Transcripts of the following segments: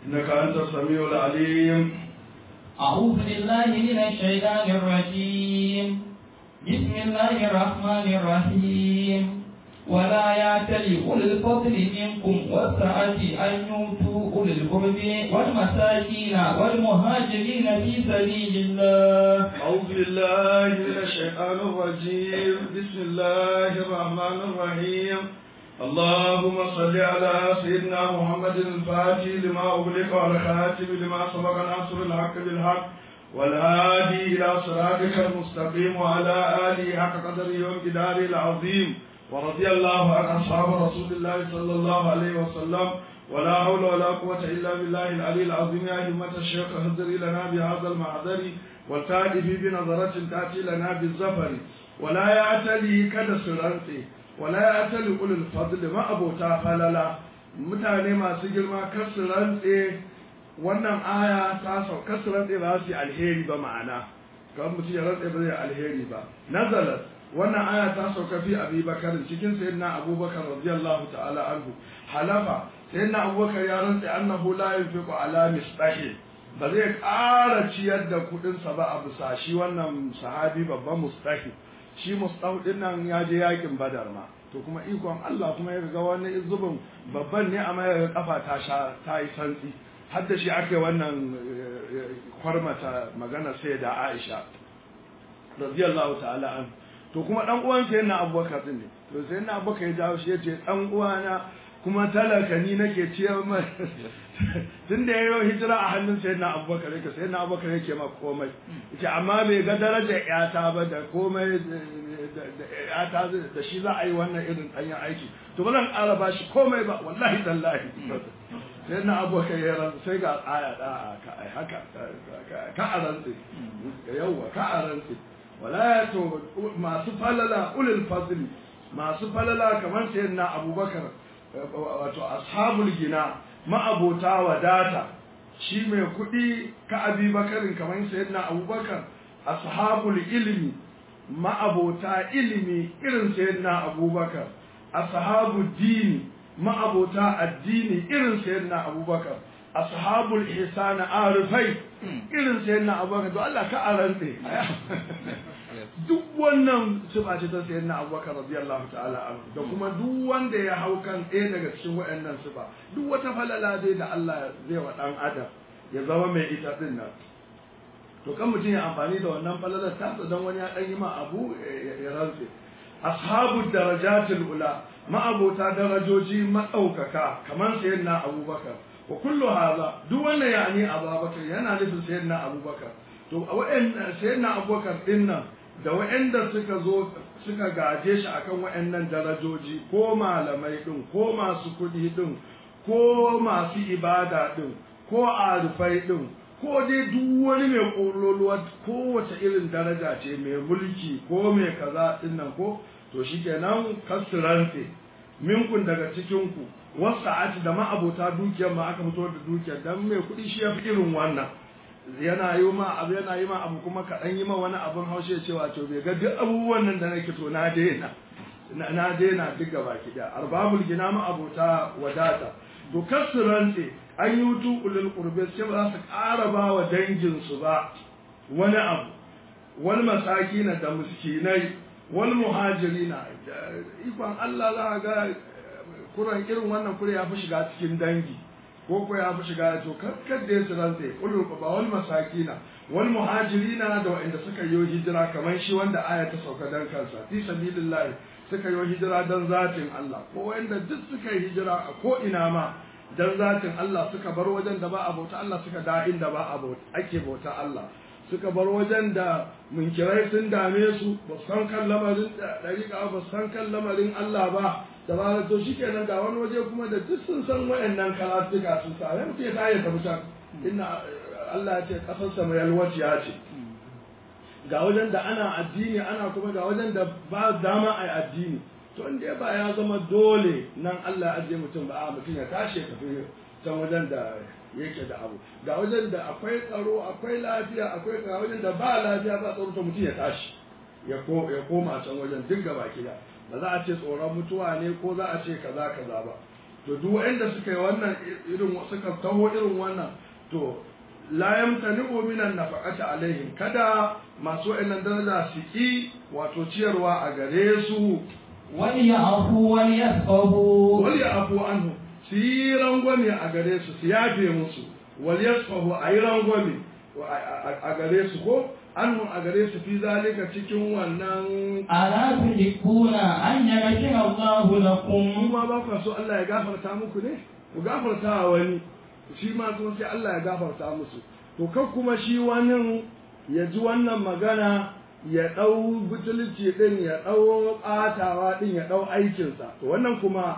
إنك أنت السميع العليم أعوذ بالله من الشيطان الرجيم بسم الله الرحمن الرحيم ولا يعتل أولي الفضل منكم والسعة أن يؤتوا أولي القرب والمساكين والمهاجرين في سبيل الله أعوذ بالله من الشيطان الرجيم بسم الله الرحمن الرحيم اللهم صل على سيدنا محمد الفاتح لما أغلق والخاتم لما سبق ناصر الحق بالحق والهادي إلى صراطك المستقيم وعلى آله حق قدره وامتداره العظيم ورضي الله عن أصحاب رسول الله صلى الله عليه وسلم ولا حول ولا قوة إلا بالله العلي العظيم يا همة الشيخ اهدري لنا بهذا المحضر والتائب بنظرة تأتي لنا بالزفر ولا يعتلي كدسرانتي ولا يعتلي أولي الفضل ما أبو تافللا mutane masu girma kar su rantse wannan aya ta sau kar su rantse ba su yi alheri ba ma'ana kan mutum ya rantse ba zai alheri ba nazalat wannan aya ta sauka fi abi bakar cikin sayyidina abubakar radiyallahu ta'ala anhu halafa sayyidina abubakar ya rantse annahu la yunfiqu ala misbahi ba zai ƙara ciyar da kuɗinsa ba a bisa shi wannan sahabi babban mustahi shi mustahu din nan ya je yakin badar ma to kuma ikon Allah kuma ya ga wani zubin babban ne amma ya kafa ta sha ta yi santsi har da shi aka wannan kwarmata magana sai da Aisha radiyallahu ta'ala an to kuma dan uwan sai na Abubakar din ne to sai na Abubakar ya jawo shi yace dan uwana kuma talaka ni nake ciyar mai tun da yayi hijira a hannun sai na Abubakar yake sai na Abubakar yake ma komai yace amma bai ga darajar yata ba da komai da yata da shi za a yi wannan irin danyen aiki to ba zan ƙara ba shi komai ba wallahi tallahi sai na Abubakar ya ran sai ga aya da haka ka a rantsi yawwa ka a rantsi wala to masu falala ulul fadli masu falala kamar sayyidina Abubakar wato ashabul gina ma'abota wadata shi mai kuɗi ka abi bakarin kamar sayyidina abubakar ashabul ilmi ma'abota ilimi irin sayyidina abubakar ashabul dini ma'abota addini irin sayyidina abubakar ashabul ihsan arifai irin sayyidina abubakar to Allah ka arante duk wannan sifa ce ta sayyidina abubakar radiyallahu ta'ala anhu da kuma duk wanda ya hau kan ɗaya daga cikin waɗannan sifa duk wata falala dai da Allah zai wa ɗan adam ya zama mai ita din nan to kan mutum ya amfani da wannan falalar ta dan wani ya ɗan yi ma abu ya rantse ashabu darajatul ula ma'abota darajoji maɗaukaka kamar sayyidina abubakar wa kullu hadha duk wannan yani abubakar yana nufin sayyidina abubakar to wa'an sayyidina abubakar din nan da wa'anda suka zo suka gaje shi akan wa'annan darajoji ko malamai din ko masu kuɗi din ko masu ibada din ko arifai din ko dai duk wani mai ƙololuwa kowace irin daraja ce mai mulki ko mai kaza din nan ko to shikenan kasurante minkun daga cikinku wasu ati da ma'abota dukiyar ma aka fito da dukiyar dan mai kuɗi shi ya fi irin wannan yana yi ma abu yana yi ma abu kuma kaɗan yi ma wani abin haushe cewa to bai ga duk abubuwan nan da nake to na daina na daina duk gaba ki da arbabul gina ma abota wadata to kasurante an yi wutu ulul qurbi sai ba za su ƙara ba wa dangin su ba wani abu wal masakina da miskinai wal muhajirina ikon Allah za ga kuran irin wannan kure ya fi shiga cikin dangi ko ko ya fi shiga to kakkar da yasu rantse ulul ba wal masakina wal muhajirina da wanda suka yi hijira kamar shi wanda aya ta sauka dan kansa fi sabilillah suka yi hijira dan zatin Allah ko wanda duk suka yi hijira a ko ina ma dan zatin Allah suka bar wajen da ba a bauta Allah suka da inda ba a bauta ake bauta Allah suka bar wajen da munkirai sun dame su ba san kan lamarin dariƙa ba san kan lamarin Allah ba da ba to shikenan ga wani waje kuma da duk sun san wayannan karatuka sun sa ya mutum ya ta ya tafi can inna Allah ya ce kasar sa mai yalwaciya ce ga wajen da ana addini ana kuma ga wajen da ba dama a addini to inda ba ya zama dole nan Allah ya ajiye mutum ba a mutum ya tashi ya tafi can wajen da yake da abu ga wajen da akwai tsaro akwai lafiya akwai ga wajen da ba lafiya ba tsaro to mutum ya tashi ya koma can wajen duk gaba kida ba za a ce tsoron mutuwa ne ko za a ce kaza kaza ba to duk wanda suka yi wannan irin suka taho irin wannan to la yamtani'u minan nafaqati alaihim kada masu wa'annan daraja su ki wato ciyarwa a gare su وليعفوا وليسخطوا wal ya'fu anhu su yi rangwame a gare su su yafe musu wal yasfahu a yi rangwame a gare su ko annu a gare su fi zalika cikin wannan ألا تحبون أن يغفر الله لكم kuma ba ku so Allah ya gafarta muku ne ku gafarta wa wani shi ma kuma sai Allah ya gafarta musu to kan kuma shi wani ya ji wannan magana ya ɗau butulci ɗin ya ɗau ɓatawa ɗin ya ɗau aikinsa to wannan kuma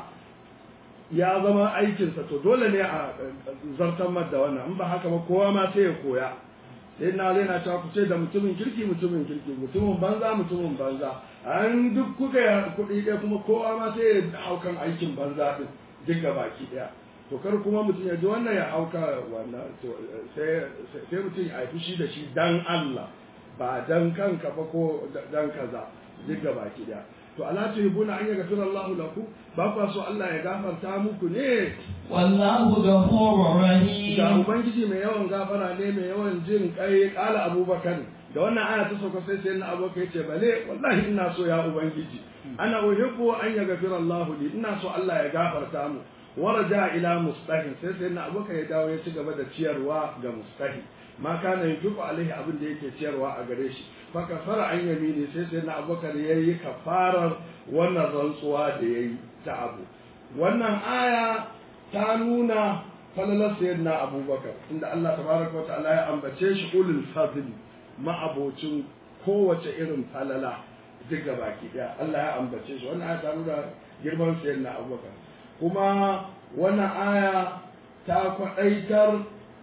ya zama aikinsa to dole ne a zartar da wannan in ba haka ba kowa ma sai ya koya sai na na cewa ku ce da mutumin kirki mutumin kirki mutumin banza mutumin banza an duk kuka yi kuɗi ɗaya kuma kowa ma sai ya hau kan aikin banza ɗin duk ga baki ɗaya to kar kuma mutum ya ji wannan ya hauka wannan to sai sai mutum ya haifi shi da shi dan Allah ba dan kanka ba ko dan kaza duk ga baki ɗaya to ala tuhibuna an yaghfira Allahu lakum ba ku so Allah ya gafarta muku ne والله غفور ga رحيم ubangiji mai yawan gafara ne mai yawan jin kai kala abubakar da wannan aya ta sauka sai sai na abubakar ya ce bale wallahi ina so ya ubangiji ana uhibbu an yaghfira Allahu li ina so Allah ya gafarta mu waraja ila mustahin sai sai na abubakar ya dawo ya ci gaba da ciyarwa ga mustahi ma kana yufiqu alaihi abin da yake ciyarwa a gare shi fa kafara an yamini sai sai na abubakar yayi kafarar wannan rantsuwa da yayi ta abu wannan aya ta nuna falalar sayyidina abubakar inda Allah tabaraka wata'ala ya ambace shi ulul fadli ma'abocin kowace irin falala duk ga baki daya Allah ya ambace shi wannan aya ta nuna girman sayyidina abubakar kuma wannan aya ta kwadaitar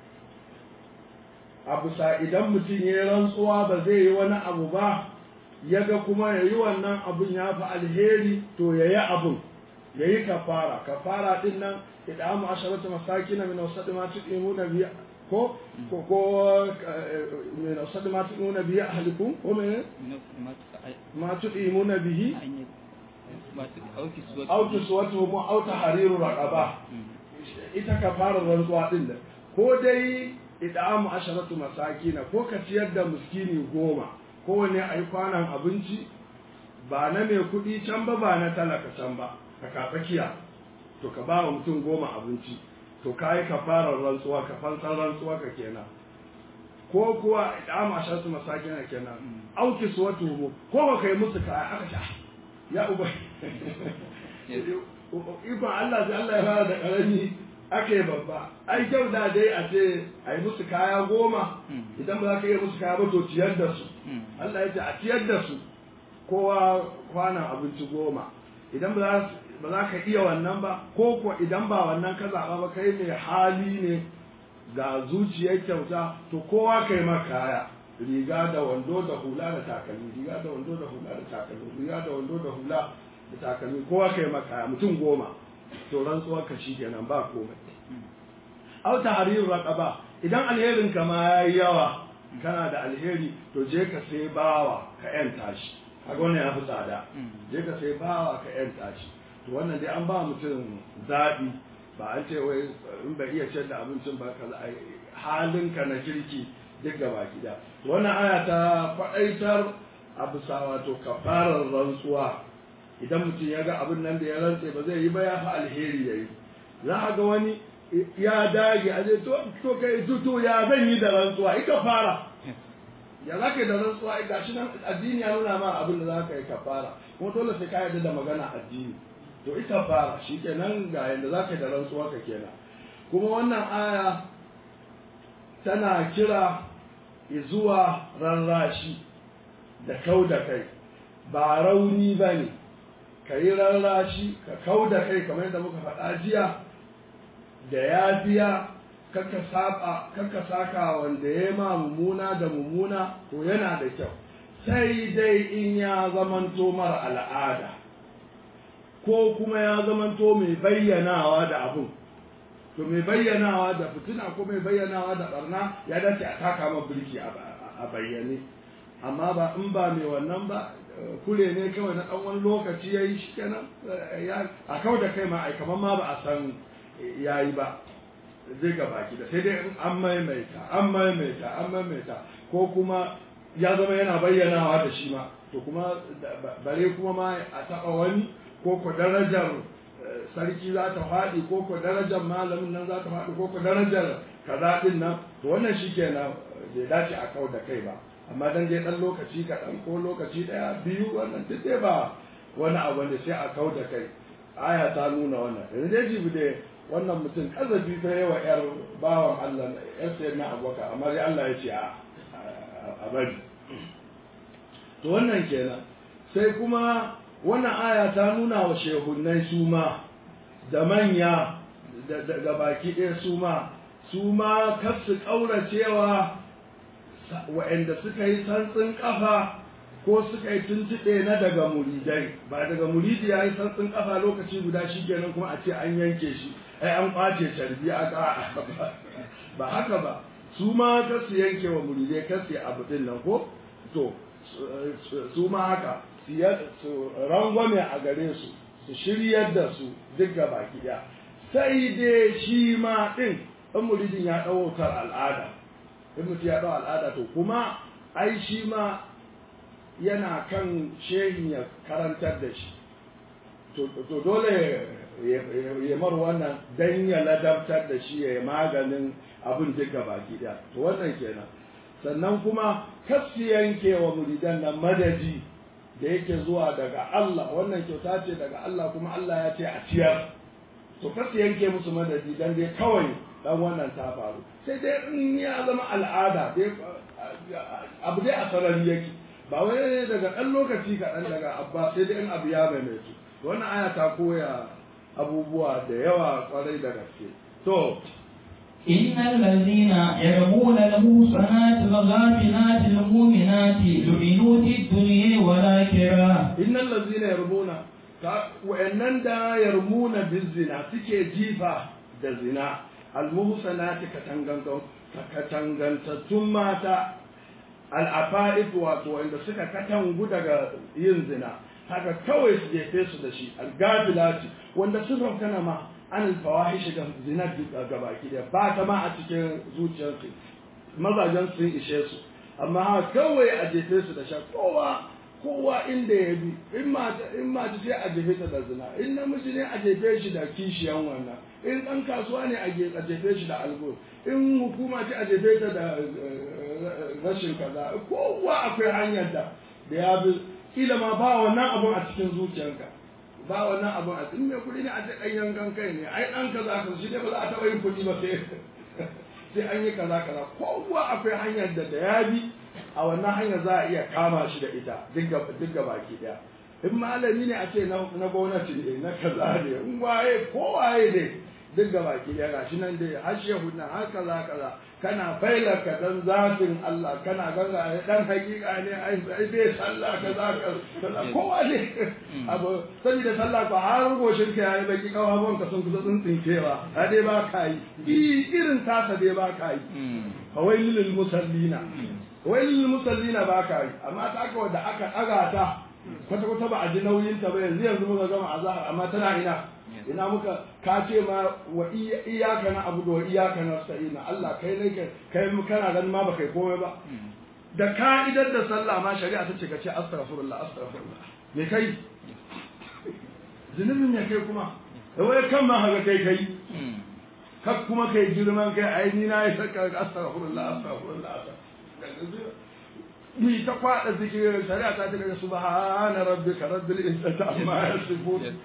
abu sa idan mutum ya yi rantsuwa ba zai yi wani abu ba ya ga kuma ya yi wannan abun ya fi alheri to ya yi abun ya yi kafara kafara din nan idamu asharatu masakin min wasad ma tuqimuna bi ko ko ko min wasad ma tuqimuna bi ahlikum ko min ma tuqimuna bihi aw tuswatu mu aw tahriru raqaba ita kafara rantsuwa din nan ko dai idamu asharatu masakin ko ka ciyar da miskini goma kowane ayi kwanan abinci ba na mai kuɗi can ba ba na talaka can ba ka katsakiya to ka ba wa mutum goma abinci to ka yi kafarar rantsuwa ka fansar rantsuwa ka kenan ko kuwa idama shartu masakina kenan auki su wata humu ko ba kai musu kaya aka sha ya uba ikon Allah sai Allah ya fara da karami aka yi babba ai kyau da dai a ce a yi musu kaya goma idan ba za ka iya musu kaya ba to ciyar da su Allah ya ce a ciyar da su kowa kwanan abinci goma idan ba za ka iya wannan ba ko ko idan ba wannan ka zaɓa ba kai mai hali ne ga zuciyar kyauta to kowa kai ma kaya riga da wando da hula da takalmi riga da wando da hula da takalmi riga da wando da hula da takalmi kowa kai ma kaya mutum goma to rantsuwar ka kenan ba komai au tahrir raqaba idan alherin ka ma yayi yawa kana da alheri to je ka sai bawa ka yanta shi kaga wannan ya fi tsada je ka sai bawa ka yanta shi to wannan dai an ba mutum zaɓi ba an ce wai in bai iya ciyar da abincin ba ka halinka na kirki duk gaba gida wannan aya ta faɗaitar a bisa wato kafarar rantsuwa idan mutum ya ga abin nan da ya rantse ba zai yi ba ya fi alheri ya yi za a ga wani ya dage a ce to kai to ya zan yi da rantsuwa ika fara ya za ka yi da rantsuwa ga shi nan addini ya nuna ma abin da za ka yi kafara kuma dole sai ka yarda da magana addini to ita fara shi kenan ga yadda za ka yi da rantsuwa ka kenan kuma wannan aya tana kira zuwa rarrashi da kau da kai ba rauni ba ne ka yi rarrashi ka kau da kai kamar yadda muka faɗa jiya da yafiya kakka saba kakka saka wanda ya ma mummuna da mummuna to yana da kyau sai dai in ya zamanto mara al'ada ko kuma ya zamanto mai bayyanawa da abun to mai bayyanawa da fitina ko mai bayyanawa da barna ya dace a taka ma birki a bayyane amma ba in ba mai wannan ba kure ne kawai na ɗan wani lokaci ya yi shi kenan a kau da kai ma ai kamar ma ba a san ya yi ba zai ga baki da sai dai in an maimaita an maimaita an maimaita ko kuma ya zama yana bayyanawa da shi ma to kuma bare kuma ma a taɓa wani ko ko darajar sarki za ta faɗi ko ko darajar malamin nan za ta faɗi ko ko darajar kaza ɗin nan to wannan shi kenan bai dace a kau da kai ba amma dan je dan lokaci kaɗan ko lokaci ɗaya biyu wannan duk dai ba wani abu ne sai a kau da kai aya ta nuna wannan yanzu dai jibi dai wannan mutum kazafi ta yawa yar bawan Allah yar sai na abubakar amma dai Allah ya ce a bari to wannan kenan sai kuma wannan aya ta nuna wa shehunnai su ma da manya da baki ɗaya su ma su ma kar su ƙauracewa wa'anda suka yi santsin kafa ko suka yi tuntuɓe na daga muridai ba daga muridi ya yi santsin kafa lokaci guda shi kenan kuma a ce an yanke shi ai an ƙwace carbi a ba haka ba su ma kar su yanke wa muridai kar su abu din nan ko to su ma haka su rangwame a gare su su shiryar da su duk gaba ɗaya sai dai shi ma ɗin in muridin ya ɗaukar al'ada in mutum ya ɗau al'ada to kuma ai shi ma yana kan shehin ya karantar da shi to dole ya mar wannan dan ya ladabtar da shi ya yi maganin abin duka baki ɗaya to wannan kenan sannan kuma kasu yanke wa muridan nan madadi da yake zuwa daga Allah wannan kyauta ce daga Allah kuma Allah ya ce a ciyar to kasu yanke musu madadi dan dai kawai dan wannan ta faru sai dai in ya zama al'ada dai abu dai a sarari yake ba wai daga ɗan lokaci kaɗan daga abba sai dai in abu ya maimaitu wannan aya ta koya abubuwa da yawa kwarai da gaske to إن الذين يرمون المحصنات الغافلات المؤمنات لعنوا في الدنيا والآخرة إن الذين يرمون وإنن دا يرمون بالزنا سكي جيفا da zina almuhsanati katangantattun mata al'afa'if wato wanda suka katangu daga yin zina haka kawai su jefe su da shi algafilati wanda sun raukana ma an alfawahishi ga zina ga baki da ba ta ma a cikin zuciyarsu mazajen sun ishe su amma haka kawai a jefe su da sha kowa kowa inda ya bi in mata in mata sai a jefe ta da zina in namiji ne a jefe shi da kishiyan wannan in ɗan kasuwa ne a jefe shi da algo in hukuma ce a jefe ta da rashin kaza kowa akwai hanyar da da ya bi kila ma ba wannan abun a cikin zuciyarka ba wannan abun a cikin mai kuɗi ne a ce ɗan yankan kai ne ai ɗan kaza ka shi dai ba za a taɓa yin kuɗi ba sai sai an yi kaza kaza kowa akwai hanyar da da ya bi a wannan hanyar za a iya kama shi da ita duk baki daya in malami ne a ce na gwamnati ne na kaza ne in waye ko waye ne duk baki daya gashi nan dai har shehu na har kaza kaza kana failar ka dan zafin Allah kana ganga dan hakika ne ai bai sallah kaza kaza kowa ne abu saboda sallah ko har goshin ka yayi baki kawabon ka sun kusa tsinkewa a dai ba ka yi irin tasa dai ba ka yi fawailul musallina wai musallina ba ka yi amma ta aka wadda aka ɗaga ta kwata kwata ba a ji nauyin ta ba yanzu yanzu muka gama azhar amma tana ina ina muka ka ce ma wa iyaka na abu da wa iyaka na sa'ina Allah kai ne kai mu kana ganin ma ba kai komai ba da ka'idar da sallah ma shari'a ta ce ka ce astaghfirullah astaghfirullah me kai zunubin me kai kuma wai kan ma haka kai kai kak kuma kai girman kai ai ni na yi saka astaghfirullah astaghfirullah mi ta kwada zikirin shari'a ta ce daga subhana rabbika rabbil izzati amma yasifun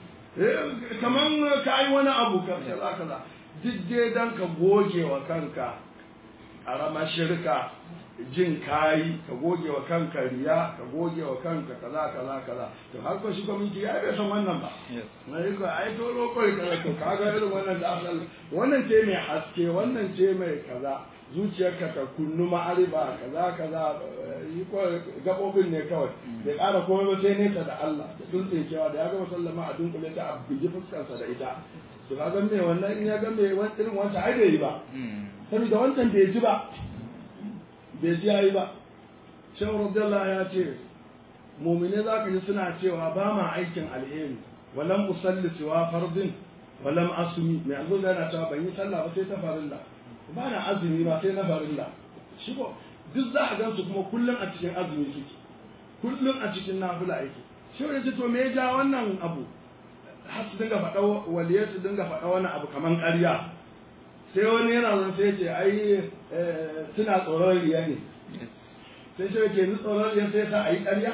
kaman ka yi wani abu ka kaza kaza duk dai dan ka goge wa kanka karama shirka jin kayi ka goge wa kanka riya ka goge wa kanka kaza kaza kaza to har ko shi gwamnati ya bai san wannan ba na yi ko ai to lokoi kaza to kaga irin wannan da asal wannan ce mai haske wannan ce mai kaza zuciyarka ta kunnu ma'ariba kaza kaza yi ko gabobin ne kawai da ƙara komai ba sai nesa da Allah da dutse cewa da ya gama sallama a dunkule ta a bigi fuskarsa da ita to ka ga me wannan in ya ga me irin wancan ai bai yi ba saboda wancan bai ji ba bai ji yayi ba shehu radiyallahu ya ce mumine za ka ji suna cewa ba ma aikin alheri walam usalli siwa fardin walam asumi mai alzo yana cewa ban yi sallah ba sai ta farilla ba na azumi ba sai na farilla shi ko duk za a gan su kuma kullum a cikin azumi suke kullum a cikin nafila yake shi ne ce to me ya ja wannan abu har su dinga faɗa waliyar su dinga faɗa wani abu kaman ƙarya sai wani yana zan sai ce ai suna tsoron riya ne sai shi ke ni tsoron riya sai sa a yi ƙarya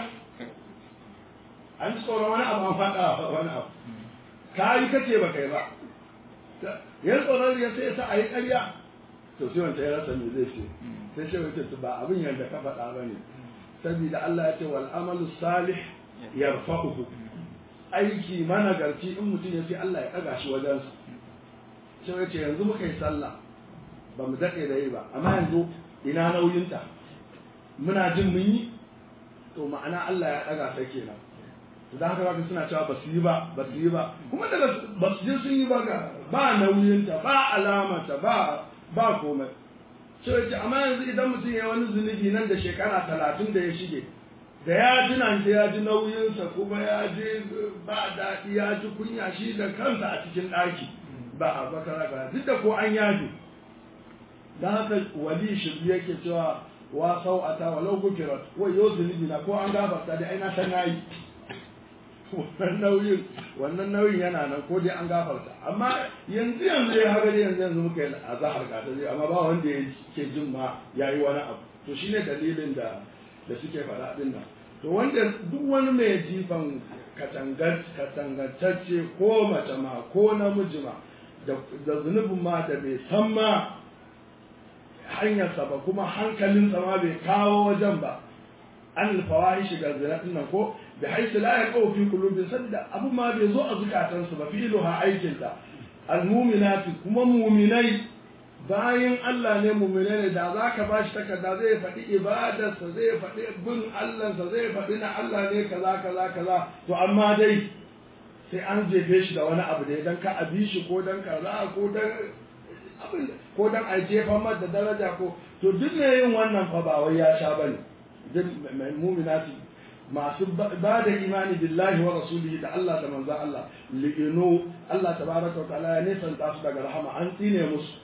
an tsoron wani abu an faɗa wani abu ka yi kace ba kai ba yan tsoron riya sai sa a yi ƙarya to sai wanda ya rasa me zai ce sai shi wace ba abin yadda ka faɗa ba ne saboda Allah ya ce wal amalu salih yarfa'uhu aiki managarci in mutum ya ce Allah ya ɗaga shi wajensa sai ya ce yanzu muka yi sallah ba mu daɗe da yi ba amma yanzu ina nauyinta muna jin mun yi to ma'ana Allah ya ɗaga ta kenan da haka zaka suna cewa ba su yi ba ba su yi ba kuma daga ba su je sun yi ba ga ba nauyinta ba alamata ba ba komai sai ya ce amma yanzu idan mutum ya wani zunubi nan da shekara talatin da ya shige da ya ji nan ya ji nauyinsa kuma ya ji ba daɗi ya ji kunya shi da kansa a cikin ɗaki ba a bakara ba duk da ko an yaji da haka wali shi yake cewa wa sau'ata wa lau gufirat wa yau zunubi na ko an gafarta dai ai na san nayi wannan nauyin wannan nauyin yana nan ko dai an gafarta amma yanzu yanzu ya haka yanzu yanzu muka yi azahar ka dai amma ba wanda ya ke jin ma yayi wani abu to shine dalilin da da suke faɗa din nan to wanda duk wani mai jifan katangantacce ko mace ma ko namiji ma da zunubin ma da bai san ma hanyarsa ba kuma hankalinsa ma bai kawo wajen ba an alfawahi shiga zina din nan ko da haisu la ya kawo fi kulubin sabida abu ma bai zo a zukatansu ba fi'ilu ha aikinta almuminati kuma muminai bayan Allah ne muminai ne da za ka ba shi takarda zai faɗi ibadarsa zai faɗi bin Allahnsa zai faɗi na Allah ne kaza kaza kaza to amma dai sai an jefe shi da wani abu da dan ka abi shi ko dan kaza ko dan abin ko dan a jefa mar da daraja ko to duk ne yin wannan fa ba wai ya sha bane duk mu'minati masu ba da imani billahi wa rasulihi da Allah da manzon Allah li'inu Allah tabaraka wa ta'ala ya nisanta su daga rahama an tsine musu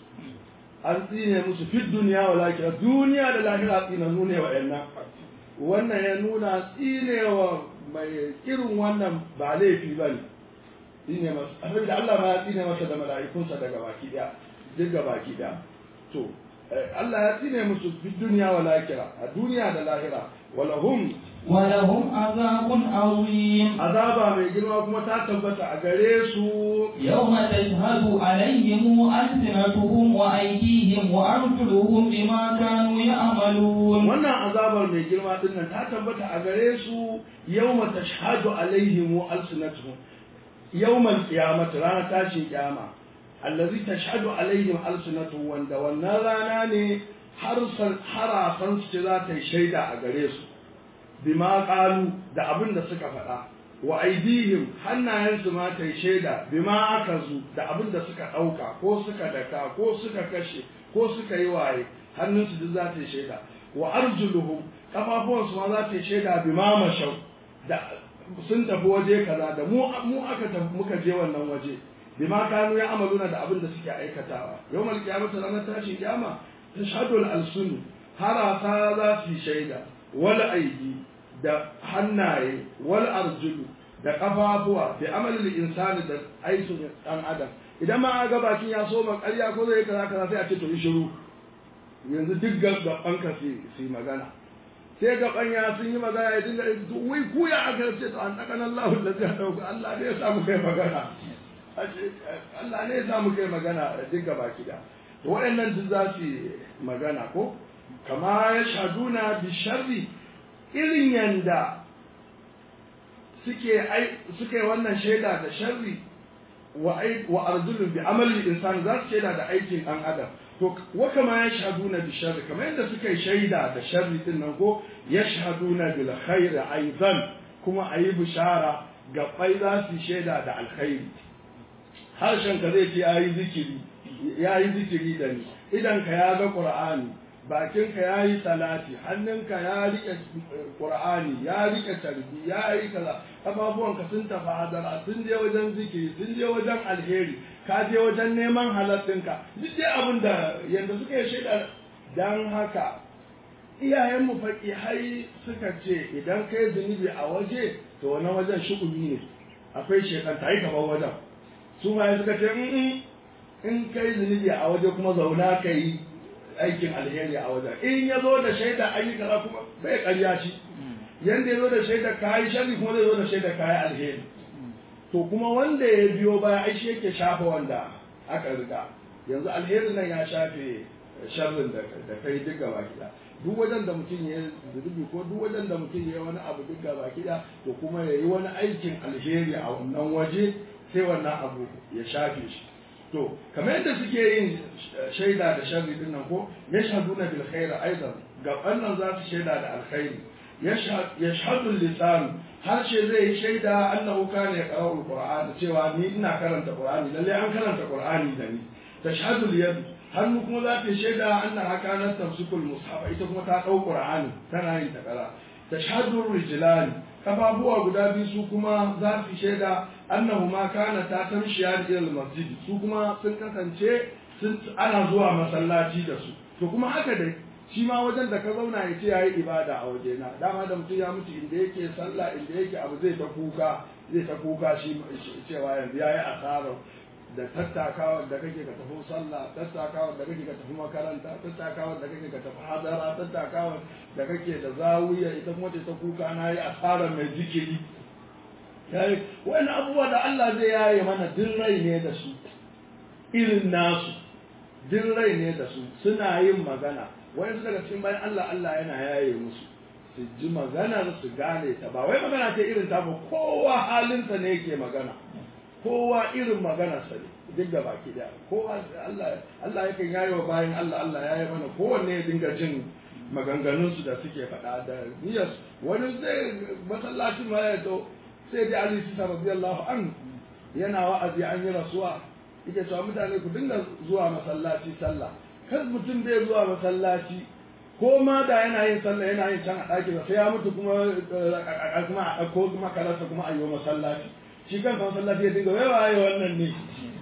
an tsine musu fi duniya wa lakira duniya da lahira tsinanu ne wa'annan wannan ya nuna tsinewa mai irin wannan ba laifi ba ne tsine masa abin da Allah ma ya tsine masa da mala'ikunsa daga baki daya duk ga baki daya to Allah ya tsine musu fi duniya wa lakira a duniya da lahira walahum ولهم عذاب عظيم azaba mai girma kuma ta tabbata a gare su يوم تشهد عليهم ألسنتهم وأيديهم وأرجلهم بما كانوا يعملون wannan azabar mai girma din nan ta tabbata a gare su yawma tashhadu alaihim alsinatuhum yawmal qiyamati ranar tashin kiyama allazi tashhadu alaihim alsinatuhum wanda wannan rana ne har harafan su za ta yi shaida a gare su bima qalu da abin da suka faɗa wa aidihim hannayensu ma ta yi shaida bima akazu da abin da suka ɗauka ko suka daka ko suka kashe ko suka yi waye hannunsu duk za ta yi shaida wa arjuluhum kafafuwansu ma za ta yi shaida bima mashau da sun tafi waje kaza da mu mu aka tafi muka je wannan waje bima kanu ya amaluna da abin da suke aikatawa yawmal qiyamati ranar tashin kiyama tashhadu al-alsun harasa za su yi shaida wal aidi da hannaye wal arjulu da kafafuwa da amalin insani da aikin dan adam idan ma ga bakin ya so ma ƙarya ko zai kaza kaza sai a ce to yi shiru yanzu duk gaban ka su magana sai gaban ya sun yi magana ya dinga wai ku ya aka ce to an dakan Allah da zai dauka Allah ne ya samu kai magana Allah ne ya samu kai magana duk gaba kida to waɗannan duk za su magana ko kama ya shaduna bi sharri irin yanda suke ai suke wannan shaida da sharri wa ai wa arzulun bi amali insan za su shaida da aikin dan adam to wa kama yashhaduna bi sharri kamar yadda suke shaida da sharri din nan ko yashhaduna bil khair aidan kuma ayi bishara gabbai za su shaida da alkhairi harshen ka zai ce yayi zikiri yayi zikiri da ni idan ka ya ga qur'ani bakinka ya yi salati hannunka ya riƙe ƙur'ani ya riƙe tarbi ya yi kaza ƙafafuwanka sun tafi hadara sun je wajen zikiri sun je wajen alheri ka je wajen neman halattinka duk dai abin da yadda suka yi shaida don haka iyayenmu faƙi hai suka ce idan kai zunubi a waje to wannan wajen shugumi ne akwai shekan ta yi kamar wajen su ma suka ce in kai zunubi a waje kuma zauna ka yi aikin alheri a wajen in ya zo da shaida an yi kaza kuma bai karya shi yanda ya zo da shaida kayi sharri kuma zai zo da shaida kayi alheri to kuma wanda ya biyo baya ai shi yake shafa wanda aka riga yanzu alherin nan ya shafe sharrin da da kai duk gaba kida duk wajen da mutum ya zunubi ko duk wajen da mutum ya yi wani abu duk gaba kida to kuma ya yi wani aikin alheri a wannan waje sai wannan abu ya shafe shi to kamar yadda suke yin shaida da sharri din nan ko yashhaduna bil khair aidan gaban nan za su shaida da alkhairi yashhadu lisan harshe zai yi shaida annahu kana yaqra'u alquran cewa ni ina karanta qur'ani lalle an karanta qur'ani da ni tashhadu yad hannu kuma za ta shaida annaha kanat tamsikul mushaf ita kuma ta dau qur'ani tana yin takara tashhadu rijlan kafafuwa guda biyu su kuma za su shaida annahu ma kana ta tamshiya ila masjid su kuma sun kasance sun ana zuwa masallaci da su to kuma haka dai shi ma wajen da ka zauna ya ce yayi ibada a waje na dama da mutum ya mutu inda yake sallah inda yake abu zai ta kuka zai ta kuka shi cewa yanzu yayi asarar da tattakawar da kake ka tafi sallah tattakawar da kake ka tafi makaranta tattakawar da kake ka tafi hadara tattakawar da kake da zawiya ita kuma ce ta kuka na yi asarar mai zikiri yayi wani abubuwa da Allah zai yaye mana din rai ne da su irin nasu din rai ne da su suna yin magana wani su daga cikin bayan Allah Allah yana yaye musu su ji maganar su gane ta ba wai magana ce irin ta ba kowa halinsa ne yake magana kowa irin maganarsa ne duk da baki da kowa Allah Allah yakan yaye wa bayan Allah Allah yaye mana kowanne ya dinga jin maganganun su da suke faɗa da niyyar wani zai masallacin ma ya to sai da Ali Sisa radiyallahu an yana wa'azi an yi rasuwa yake cewa mutane ku dinga zuwa masallaci sallah kar mutum bai zuwa masallaci ko ma da yana yin sallah yana yin can a ɗakin sai ya mutu kuma kuma a ɗauko kuma karasa kuma a yi masallaci shi kan masallaci ya dinga wai waye wannan ne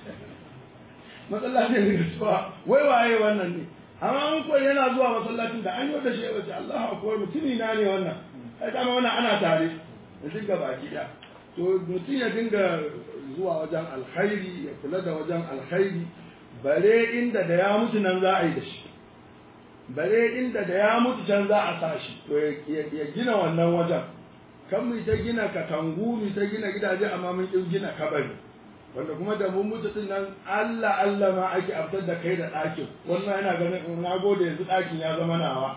masallaci ya dinga cewa wai waye wannan ne amma an koyi yana zuwa masallacin da an yi da shi ya ce Allahu akbar mutumi na ne wannan ai kama wannan ana tare da dinga baki da to mutum ya dinga zuwa wajen alkhairi ya kula da wajen alkhairi bare inda da ya mutu nan za a yi da shi bare inda da ya mutu can za a sa shi to ya gina wannan wajen kan mu ta gina katangu mu ta gina gidaje amma mun kin gina kabari wanda kuma da mun mutu din nan Allah Allah ma ake abtar da kai da ɗakin wannan yana ganin na gode yanzu ɗakin ya zama nawa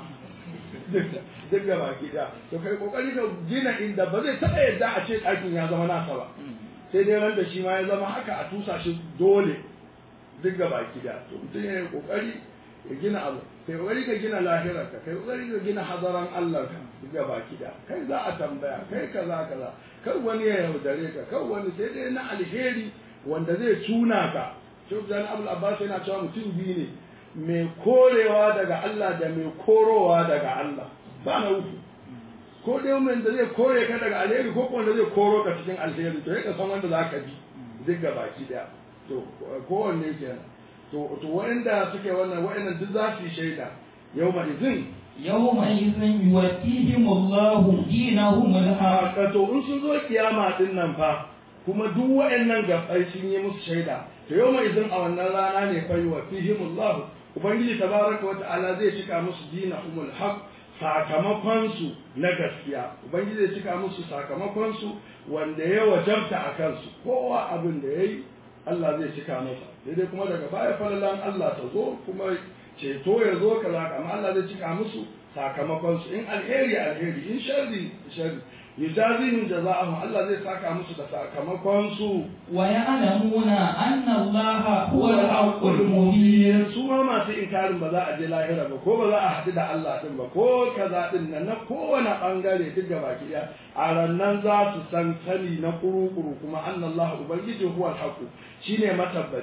duk da baki da to kai kokari ka gina inda ba zai taɓa yadda a ce ɗakin ya zama nasa ba sai dai ran da shi ma ya zama haka a tusa shi dole duk da baki da to mutum ya yi kokari ya gina abu kai kokari ka gina lahirarka kai kokari ka gina hadaran Allah ka ga baki da kai za a tambaya kai kaza kaza kar wani ya yaudare ka kar wani sai dai na alheri wanda zai tuna ka Sheikh Jan Abdul Abbas yana cewa mutum biyu ne mai korewa daga Allah da mai korowa daga Allah ba na uku ko dai wanda zai kore ka daga alheri ko wanda zai koro ka cikin alheri to ya san wanda za ka bi duk ga baki daya to kowanne kenan to to waɗanda suke wannan waɗannan duk za su yi shaida yau ma izin yawma idhin yuwaffihim Allahu dinahum al-haq haka to in sun zo kiyama din nan fa kuma duk waɗannan gabbai sun yi musu shaida to yau ma izin a wannan rana ne fa yuwaffihim Allah ubangiji tabaraka wa ta'ala zai cika musu dinahum al-haq sakamakon su na gaskiya ubangiji zai cika musu sakamakon su wanda ya wajabta a kansu kowa abin da yayi Allah zai cika masa daidai kuma daga baya falalan Allah ta zo kuma ceto ya zo kaza amma Allah zai cika musu sakamakon su in alheri alheri in sharri sharri yujazihim jaza'ahum Allah zai saka musu da sakamakon su wa ya'lamuna anna Allah huwa al-haqqul mubin su ma masu inkarin ba za a je lahira ba ko ba za a haɗu da Allah din ba ko kaza din nan na kowane bangare duk da baki ɗaya a rannan za su san sani na kuru-kuru kuma anna Allah ubangiji huwa al-haqq shine matabbaci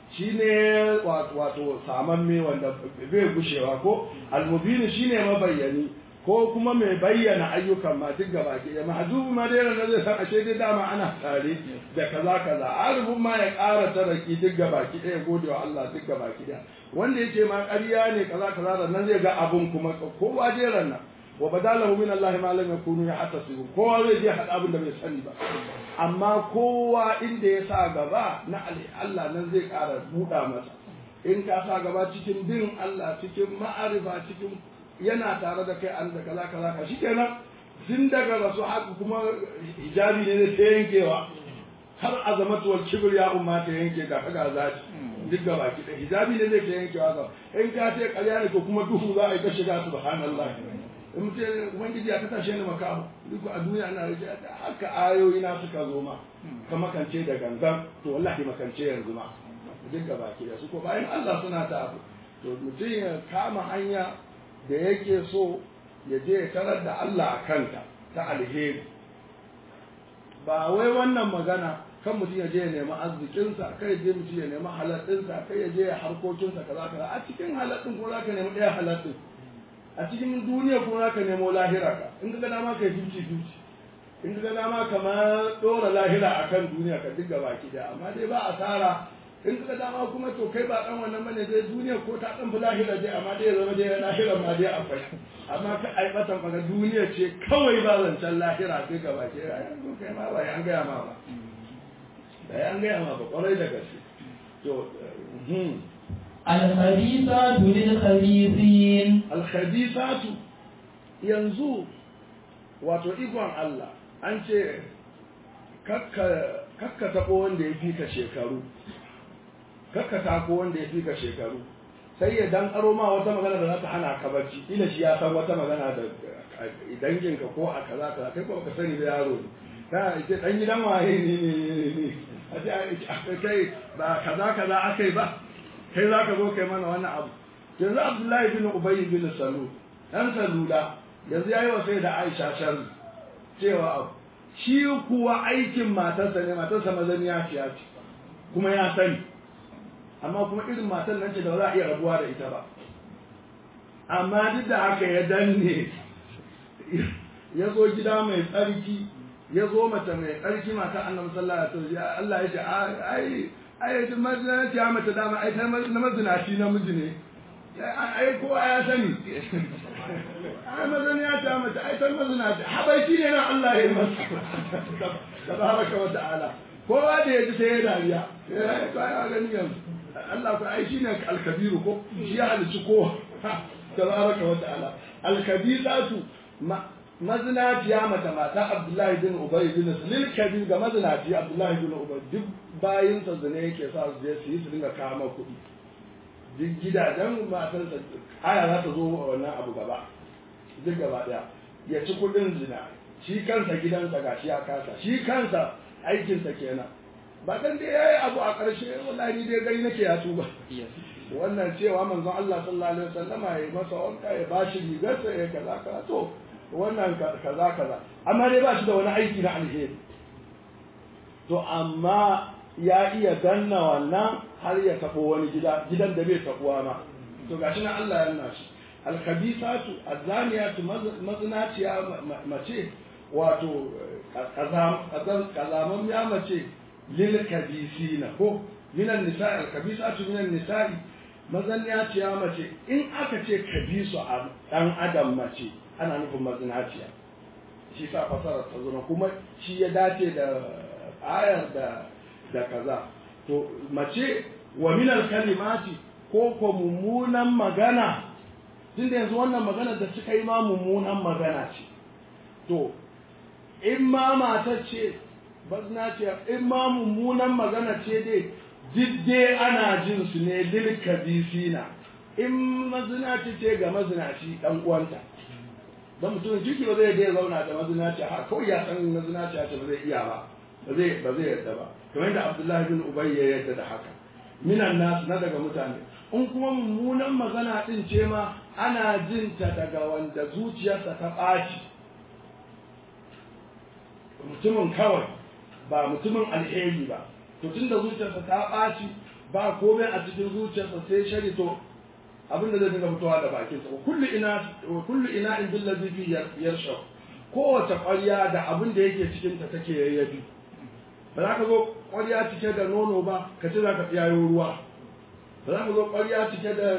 shine wato samamme wanda bai gushewa ko almubini shine mabayyani ko kuma mai bayyana ayyukan ma duk gaba ke da mahdubu ma dai ranar zai san ashe dai dama ana tare da kaza kaza arifin ma ya ƙara taraki duk gaba ki ɗaya gode wa Allah duk gaba ki ɗaya wanda yake ma ƙarya ne kaza kaza da nan zai ga abun kuma kowa dai ranar wa badalahu min Allah ma lam yakunu yahtasibu kowa zai je hada abin da bai sani ba amma kowa inda ya sa gaba na Allah nan zai ƙara buɗa masa in ka sa gaba cikin bin Allah cikin ma'arifa cikin yana tare da kai an da kaza kaza ka shikenan tun daga rasu haka kuma hijabi ne ta yankewa har azamatu wal kibr ya umma ta yanke ga kaga zaki duk gaba ki da hijabi ne zai ta yankewa ga in ka ce ƙarya ne ko kuma duhu za a yi ta shiga subhanallah in mutum ubangiji ya ta tashe ni makamu duk a duniya ana rage haka ayoyi na suka zo ma ka makance da gangan to wallahi makance yanzu ma duk gaba ki da su ko bayan Allah suna ta abu to mutum ya kama hanya da yake so ya je ya tarar da Allah a kanta ta alheri ba wai wannan magana kan mutum ya je ya nemi arzikinsa kai je mutum ya nemi halaɗinsa kai ya je ya harkokinsa kaza kaza a cikin halaɗin ko za ka nemi ɗaya halaɗin a cikin duniya ko za ka nemo lahira ka in ka ga dama kai fifty fifty in ka ga dama kamar ɗora lahira akan duniya ka duk gaba ki da amma dai ba asara in ka dama kuma to kai ba dan wannan bane dai duniya ko ta dan lahira dai amma dai zama dai lahira ma dai akwai amma ka ai batan faga duniya ce kawai ba zancen lahira sai ga baki ai kai ma ba an gaya ma ba da an gaya ma ba kwarai da gaske to الخبيثات للخبيثين alkhabisatu yanzu wato ikon Allah an ce kakka kakka taɓo wanda ya fi ka shekaru kakka tako wanda ya fi ka shekaru sai ya dan aro ma wata magana da za ta hana ka barci ila shi ya san wata magana da danginka ko a kaza kaza kai ko ka sani da yaro ne ka ce dan gidan waye ne ne ne ne a ce kai ba kaza kaza akai ba kai za ka zo kai mana wannan abu yanzu abdullahi bin ubayy bin salu dan salula yanzu yayi wa sai da aisha sharri cewa abu shi kuwa aikin matarsa ne matarsa mazaniya ce kuma ya sani amma kuma irin matan nan ce da ba za a iya rabuwa da ita ba amma duk da haka ya danne ya zo gida mai tsarki ya zo mace mai tsarki mata annabi sallallahu alaihi wasallam Allah ya ce ai ai duk mazinaci ya mace dama ai ta na mazinaci namiji ne ai ko ya sani ai mazan ya ta mace ai ta mazinaci habaiki ne na Allah ya yi masa tabaraka wa ta'ala kowa da ya ji sai ya dariya ya ya gani yanzu Allah ku ai shine al-kabiru ko shi ya halici kowa tabaraka wa ta'ala al-kabiratu mazinaciya mata mata Abdullahi bin Ubay bin Sulil kabir ga mazinaci Abdullahi bin Ubay duk bayin sa zane yake sa su je su yi su dinga kama kuɗi duk gidajen matan sa aya za ta zo wannan abu gaba duk gaba daya ya ci kuɗin zina shi kansa gidansa gashi ya kasa shi kansa aikinsa kenan ba dan dai yayi abu a ƙarshe wallahi ni dai gari nake ya tuba wannan cewa manzon Allah sallallahu alaihi wasallama ya masa wanka ya bashi rigarsa ya kaza kaza to wannan kaza kaza amma dai ba shi da wani aiki na alheri to amma ya iya danna wannan har ya tabo wani gida gidan da bai tabuwa ma to gashi na Allah ya nuna shi alkhabisatu azaniyatu mazinaciya mace wato kazaman ya mace lil kabisina ko minan nisa'i alkhabisatu minan nisa'i mazinaciya mace in aka ce kabisu a dan adam mace ana nufin mazinaciya shi sa fasarar ta zama kuma shi ya dace da ayar da da kaza to mace wa minal kalimati ko ko mummunan magana tunda yanzu wannan magana da suka yi ma mummunan magana ce to in ma mata ce mazinaciya in ma mummunan magana ce dai duk dai ana jin su ne lil kabisina in mazinaci ce ga mazinaci dan uwanta don mutum ciki ba zai dai zauna da mazinaci ha kawai ya san mazinaci ce ba zai iya ba ba zai ba zai yadda ba kamar yadda Abdullahi bin Ubay ya yadda da haka minan nas na daga mutane in kuma mummunan magana din ce ma ana jin ta daga wanda zuciyarsa ta ɓaci mutumin kawai ba mutumin alheri ba to tunda zuciyarsa ta ɓaci ba komai a cikin zuciyarsa sai shari to abin da zai dinga fitowa da bakinsa wa kullu ina wa kullu ina in bil ladhi fi yarsha kowace ƙwarya da abin da yake cikin ta take yayyafi ba za ka zo ƙwarya cike da nono ba ka ce za ka tsiyayo ruwa ba za ka zo ƙwarya cike da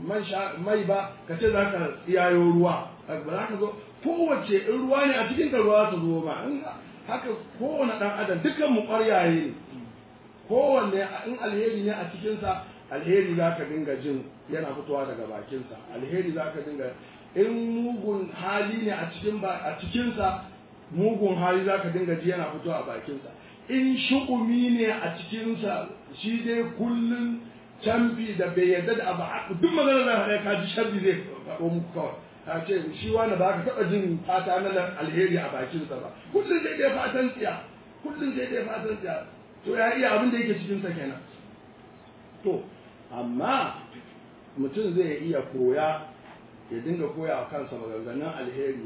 mai ba ka ce za ka tsiyayo ruwa ba za ka zo kowace in ruwa ne a cikin ta ruwa ta zo ma haka kowane ɗan adam dukkan mu ƙwaryaye ne kowanne in alheri ne a cikinsa alheri za ka dinga jin yana fitowa daga bakinsa alheri za ka dinga in mugun hali ne a cikin a cikinsa mugun hali za ka dinga ji yana fitowa a bakinsa in shu'umi ne a cikinsa shi dai kullum canfi da bai yarda da abu duk magana za ka ka ji sharri zai faɗo muku kawai ka ce shi wani ba ka taɓa jin fata na alheri a bakinsa ba kullum sai dai fatan tsiya kullum sai dai fatan tsiya to ya iya abin da yake cikinsa kenan to amma mutum zai iya koya ya dinga koya wa kansa maganganun alheri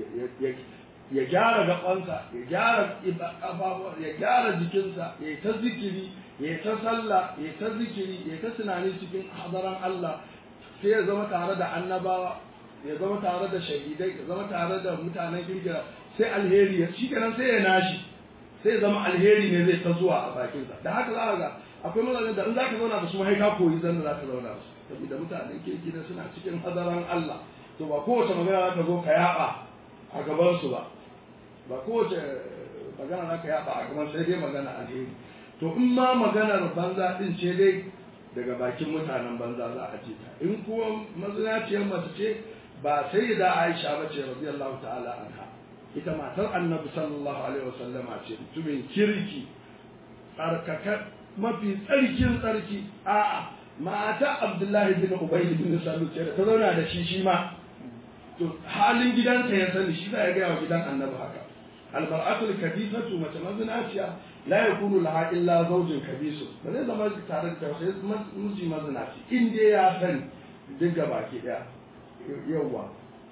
ya gyara gabansa ya gyara kafafuwa ya gyara jikinsa ya yi ta zikiri ya yi ta sallah ya yi ta zikiri ya yi ta tunani cikin hadaran Allah sai ya zama tare da annabawa ya zama tare da shahidai ya zama tare da mutanen kirkira sai alheri ya shi kenan sai ya nashi sai ya zama alheri ne zai ta zuwa a bakinsa da haka za ka ga akwai mazajen da in za ka zauna da su mai ka koyi zan da za ka zauna da su saboda mutanen kirki da suna cikin hadaran Allah to ba kowace magana za ka zo ka yaba a gaban su ba ba kowace magana za ka yaba a gaban sai dai magana alheri to in ma maganar banza din ce dai daga bakin mutanen banza za a ce ta in kuma mazinaciyar mace ce ba sai da Aisha ba ce radiyallahu ta'ala anha ita matar annabi sallallahu alaihi wasallama ce mutumin kirki tsarkakar mafi tsarkin tsarki a'a mata abdullahi bin ubay bin salul ce ta zauna da shi shi ma to halin gidansa ya sani shi ya gaya wa gidan annabi haka almar'atul kabisatu mace mazinaciya la yakunu laha illa zawjin kabisu ba zai zama tare da sai miji mazinaci in dai ya sani duk baki daya yawa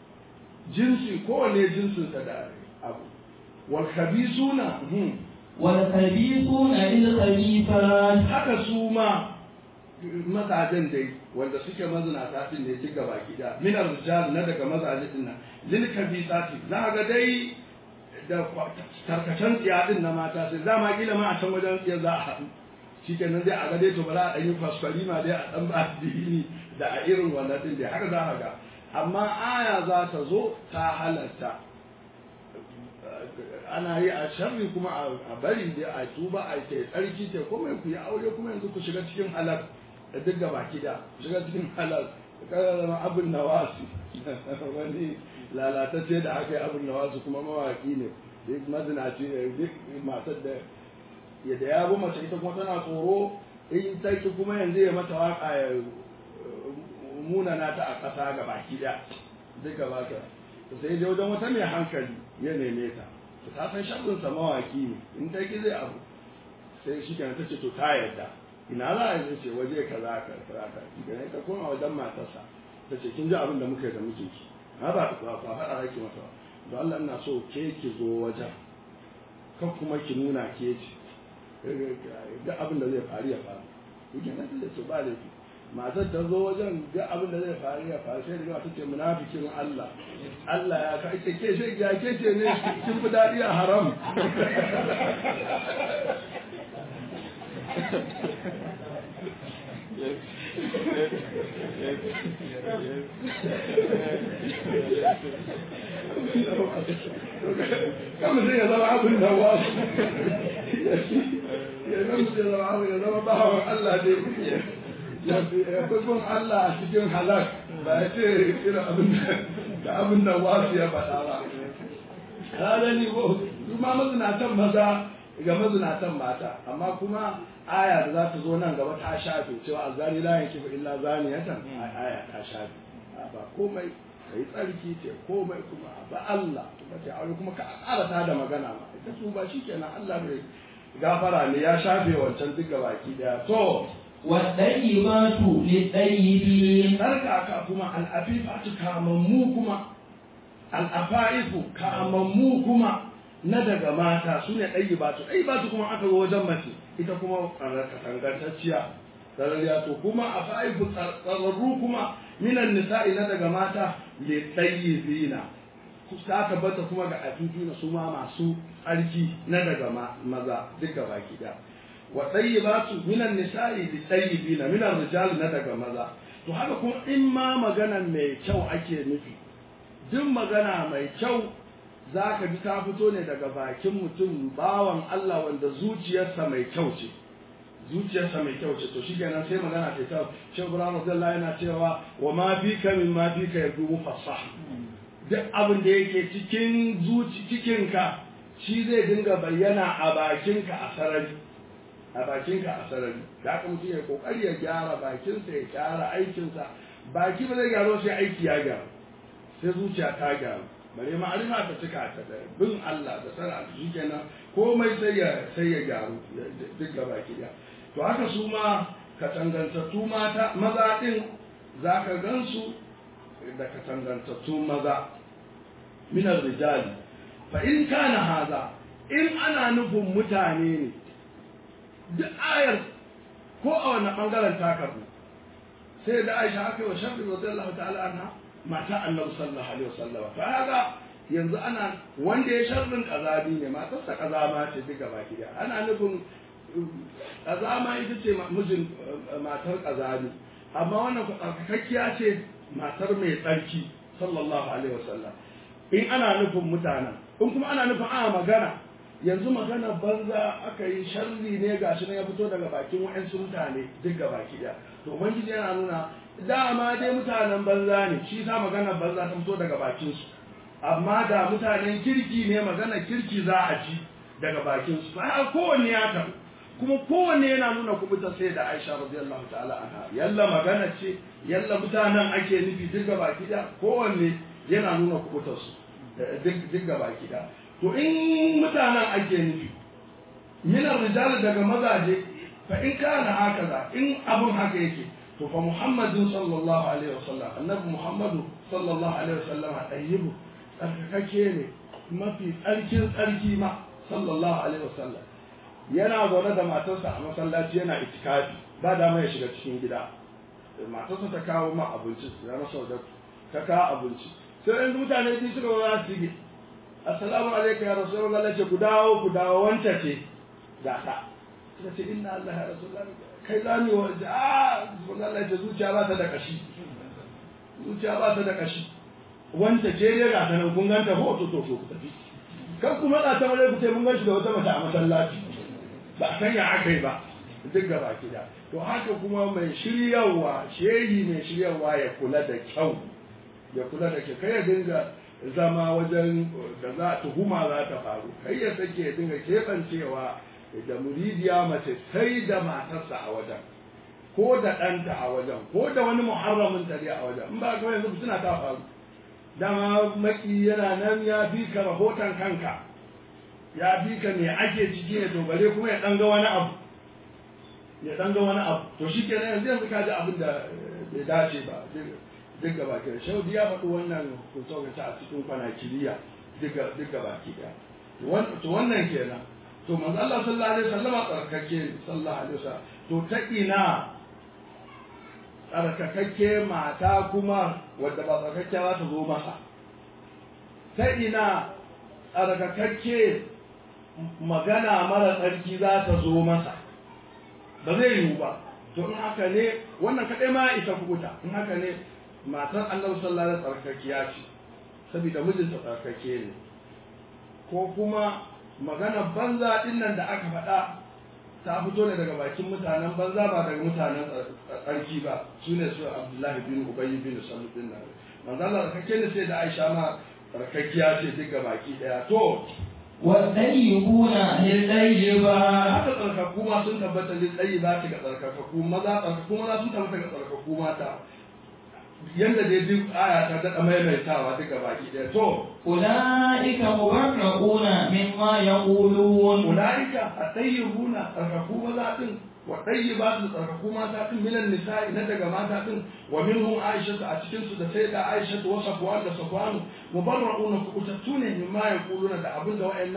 jinsi kowane jinsinsa da abu wal khabisuna wal khabisuna lil khabithat haka su ma mazajen dai wanda suke mazinata din ne duk gaba gida min rijal na daga mazaje din nan lil khabisati za ga dai da tarkacen tsiya din na mata sai za ma kila ma a can wajen tsiya za a haɗu shikenan dai a ga dai to bara a ɗan yi kwaskwari ma dai a ɗan ba dini da a irin wannan din dai haka za a ga amma aya za ta zo ta halatta ana yi a sharri kuma a bari da a tuba a ke tsarki ke kuma ku yi aure kuma yanzu ku shiga cikin halal da duk gaba kida ku shiga cikin halal kada zama abin nawasi wani lalatacce da aka yi abin nawasi kuma mawaki ne duk mazinaci ne duk matar da yadda ya bi mace ita kuma tana tsoro in ta ki kuma yanzu ya mata waka ya munana ta a ƙasa ga baki ɗaya duk gaba ka sai dai wajen wata mai hankali ya neme ta to ta san sharrin sa mawaki ne in ta ki zai abu sai shi kenan ta ce to ta yarda ina za a yi ce waje kaza ka kaza ka idan ta koma wajen matarsa ta ce kin ji abin da muka yi da muke ki ha ba ba ba faɗa rake mata ba don Allah ina so ke ki zo wajen kan kuma ki nuna ke ce duk abin da zai faru ya faru idan ta ce to ba laifi matar ta zo wajen duk abin da zai faru ya faru sai da ta ce munafikin Allah Allah ya ka ita ke shi ya ke ce ne kin fi daɗi a haram kama sai ya zama abin da wasu ya zama abin ya zama bawan Allah ne ya kun Allah a cikin halak ba ya ce irin abin da abin da wasu ya faɗa ba. Kada ni ko kuma mazinatan maza ga mazinatan mata amma kuma aya da za ta zo nan gaba ta shafe cewa azani la yanki fa illa zaniyatan aya ta shafe ba komai kai tsarki ce komai kuma ba Allah kuma ce aure kuma ka ƙara ta da magana ma ita su ba shikenan Allah mai gafara ne ya shafe wancan duk gabaki daya to والطيبات للطيبين tsarkaka kuma al'afifatu kamammu kuma al'afaifu kamammu kuma na daga mata su ne ɗayi ba su ɗayi ba su kuma aka zo wajen mace ita kuma katangantacciya tsararriya to kuma a fa'ifu tsararru kuma minan nisa'i na daga mata le zina ta tabbata kuma ga afifina su ma masu tsarki na daga maza duka baki da wa tayyibatu minan nisa'i li tayyibina minan rijal na daga maza to haka kuma in ma magana mai kyau ake nufi duk magana mai kyau zaka ji ta fito ne daga bakin mutum bawan Allah wanda zuciyarsa mai kyau ce zuciyarsa mai kyau ce to shikenan sai magana ta kyau Sheikh Ibrahim Abdullahi yana cewa wa ma fika min ma fika yadumu fasah duk abin da yake cikin zuci cikinka shi zai dinga bayyana a bakinka a sarari a bakinka a sarari da haka mutum ya kokari ya gyara bakinsa ya gyara aikinsa baki ba zai gyaro sai aiki ya gyaru sai zuciya ta gyaru bare ma'arifa ta cika ta da bin Allah da sana shi kenan komai sai ya sai ya gyaru duk ga baki da to haka su ma katangantattu mata maza din zaka gansu da katangantattu maza minar rijali fa in kana haza in ana nufin mutane ne duk ayar ko a wani bangaren takardu sai da aisha aka yi wa shafi radiyallahu ta'ala anha mata annabi sallallahu alaihi wasallam fa haka yanzu ana wanda ya sharrin kazabi ne matarsa kazama ce duka baki da ana nufin kazama ita ce mijin matar kazabi amma wannan tsarkakakkiya ce matar mai tsarki sallallahu alaihi wasallam in ana nufin mutanen in kuma ana nufin a magana yanzu magana banza aka yi sharri ne gashi na ya fito daga bakin wa'ansu mutane duk ga baki daya to ubangiji yana nuna dama dai mutanen banza ne shi sa magana banza ta fito daga bakin su amma da mutanen kirki ne magana kirki za a ji daga bakin su fa kowanne ya tabu kuma kowanne yana nuna kubuta sai da Aisha radiyallahu ta'ala anha yalla magana ce yalla mutanen ake nufi duk ga baki daya kowanne yana nuna kubutar su duk ga baki daya to in mutanen ake nufi minar rijal daga mazaje fa in kana hakaza in abun haka yake to fa muhammadin sallallahu alaihi wasallam annabi muhammadu sallallahu alaihi wasallam tayyibu tsarkake ne mafi tsarkin tsarki ma sallallahu alaihi wasallam yana zaune da matarsa a masallaci yana itikafi ba dama ya shiga cikin gida matarsa ta kawo ma abinci ya masa wadatu ta kawo abinci sai yanzu mutane biyu suka za su assalamu alaikum ya rasu Allah ce ku dawo ku dawo wanta ce ga ta suka ce inna Allah ya rasu kai za mu wa a Allah ce zuciya ba ta da kashi zuciya ba ta da kashi wanta ce ne ga ta nan kun ganta ko to to to ku tafi kan kuma da ta mare ku ce mun ganshi da wata mace a masallaci ba a sanya aka yi ba duk gaba da to haka kuma mai shiryawa shehi mai shiryawa ya kula da kyau ya kula da kyau kai ya dinga zama wajen da za tuhuma za ta faru kai ya sake dinga keɓancewa da muridiya mace sai da matarsa a wajen ko da ɗanta a wajen ko da wani muharramin tare a wajen in ba ka yanzu suna ta faru dama maki yana nan ya fi ka rahoton kanka ya fi ka me ake ciki ne to bare kuma ya ɗan ga wani abu ya ɗan ga wani abu to shi kenan yanzu yanzu ka ji abin da bai dace ba duk gaba ke shaudi ya faɗi wannan hukunce a cikin kwanakiriya duk gaba ke da to wannan kenan to manzo Allah sallallahu alaihi wasallam tsarkake sallallahu alaihi wasallam to ta ina tsarkakakke mata kuma wadda ba tsarkake za ta zo masa ta ina tsarkakakke magana mara tsarki za ta zo masa ba zai yiwu ba to in haka ne wannan kaɗai ma isa kubuta in haka ne matar annabi sallallahu alaihi wasallam tsarkakiya ce saboda mijinta tsarkake ne ko kuma magana banza din nan da aka faɗa ta fito ne daga bakin mutanen banza ba daga mutanen tsarki ba su ne su abdullahi bin ubayy bin sallu din nan manzo Allah tsarkake ne sai da Aisha ma tsarkakiya ce duka baki daya to والطيبون للطيبات haka tsarkaku ma sun tabbata lil tayyibati ga tsarkakaku maza tsarkaku maza sun tabbata ga tsarkaku mata yanda dai duk aya ta daɗa maimaitawa duka baki ɗaya to أولئك مبرؤون مما يقولون ulaika atayyibuna tsarkaku maza din wa tayyibatu tsarkaku mata din minan nisa'i na daga mata din wa minhum aisha a cikin su da sai da aisha wa safwan da safwan mubarrauna kubutattu ne mimma yaquluna da abin da wayannan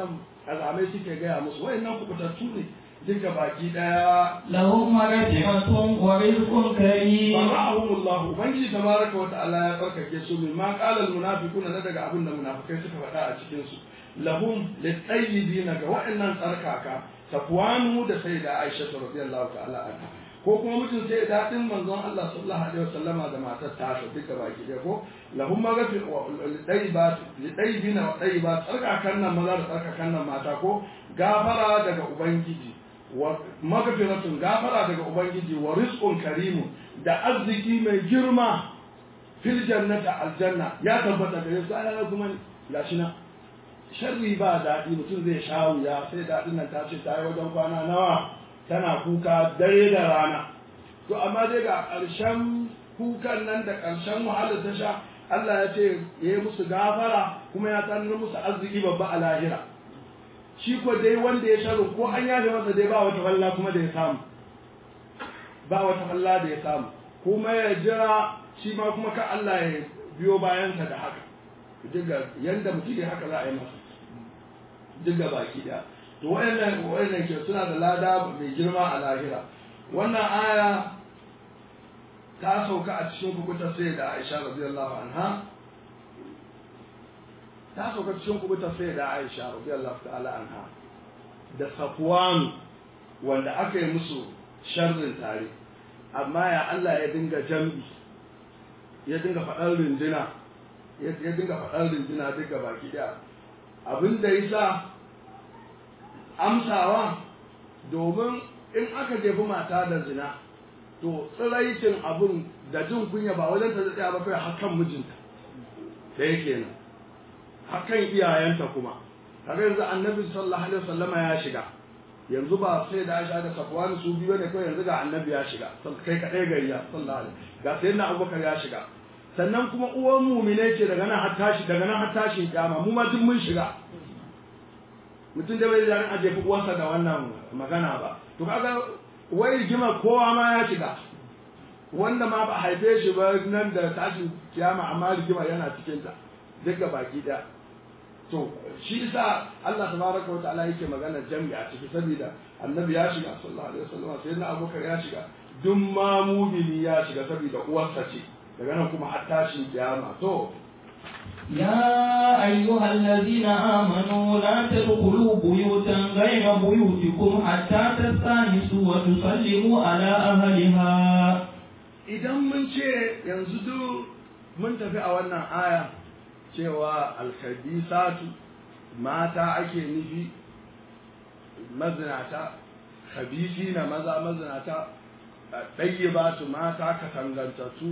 azamai suke gaya musu wayannan kubutattu ne duka baki daya لهم مغفرة ورزق كريم bara'ahum Allah ubangiji tabaraka wa ta'ala ya barkake su min ma qala al munafiquna na daga abin da munafikai suka faɗa a cikin su lahum litayyibina ga wa'annan tsarkaka safwanu da sayyida Aisha radiyallahu ta'ala anha ko kuma mutum sai da din manzon Allah sallallahu alaihi wasallama da matar ta duka baki daya ko lahum maghfir wa lidaybat lidaybina wa daybat tsarkakan nan maza da tsarkakan nan mata ko gafara daga ubangiji wa magfiratun gafara daga ubangiji wa rizqun karimu da arziki mai girma fil jannati aljanna ya tabbata gare su ana kuma gashi na sharri ba daɗi mutum zai sha wuya sai daɗin nan ta ce ta yi wajen kwana nawa tana kuka dare da rana to amma dai ga ƙarshen kukan nan da ƙarshen wahalar ta sha Allah ya ce ya yi musu gafara kuma ya tsanar musu arziki babba a lahira shi ko dai wanda ya sharu ko an yafe masa dai ba wata falla kuma da ya samu ba wata falla da ya samu kuma ya jira shi ma kuma ka Allah ya biyo bayansa da haka diga yanda mutum ya haka za a yi masa diga baki da to wayannan wayannan ke suna da lada mai girma a lahira wannan aya ta sauka a cikin kubuta sai da Aisha radiyallahu anha ta sauka cikin kubuta sai da Aisha radiyallahu ta'ala anha da Safwan wanda aka yi musu sharrin tare amma ya Allah ya dinga jam'i ya dinga faɗar rindina ya dinga faɗar rindina duka baki ɗaya abin da ya sa amsawa domin in aka jefi mata da zina to tsiraicin abin da jin kunya ba wajen ta tsaya ba kai hakan mijinta da yake nan hakan iyayenta kuma kaga yanzu annabi sallallahu alaihi wasallama ya shiga yanzu ba sai da Aisha da Safwan su biyu ne kawai yanzu ga annabi ya shiga kai kadai gari ya sallallahu alaihi ga sayyidina Abubakar ya shiga sannan kuma uwan mumine ce daga nan har tashi daga nan har tashin kiyama mu ma duk mun shiga mutum da bai da ran aje uwarsa da wannan magana ba to kaga wai rigima kowa ma ya shiga wanda ma ba haife shi ba nan da tashin kiyama amma rigima yana cikin ta duka baki daya to shi yasa Allah tabaraka wa ta'ala yake magana jami'a ciki saboda annabi ya shiga sallallahu alaihi wasallam sai na abubakar ya shiga duk ma mumini ya shiga saboda uwarsa ce daga nan kuma har tashin kiyama to يا أيها الذين آمنوا لا تدخلوا بيوتا غير بيوتكم حتى تستانسوا وتسلموا على أهلها idan mun ce yanzu duk mun tafi a wannan aya cewa alkhabisatu mata ake nufi mazinata khabisi na maza mazinata ɗayyibatu mata katangantattu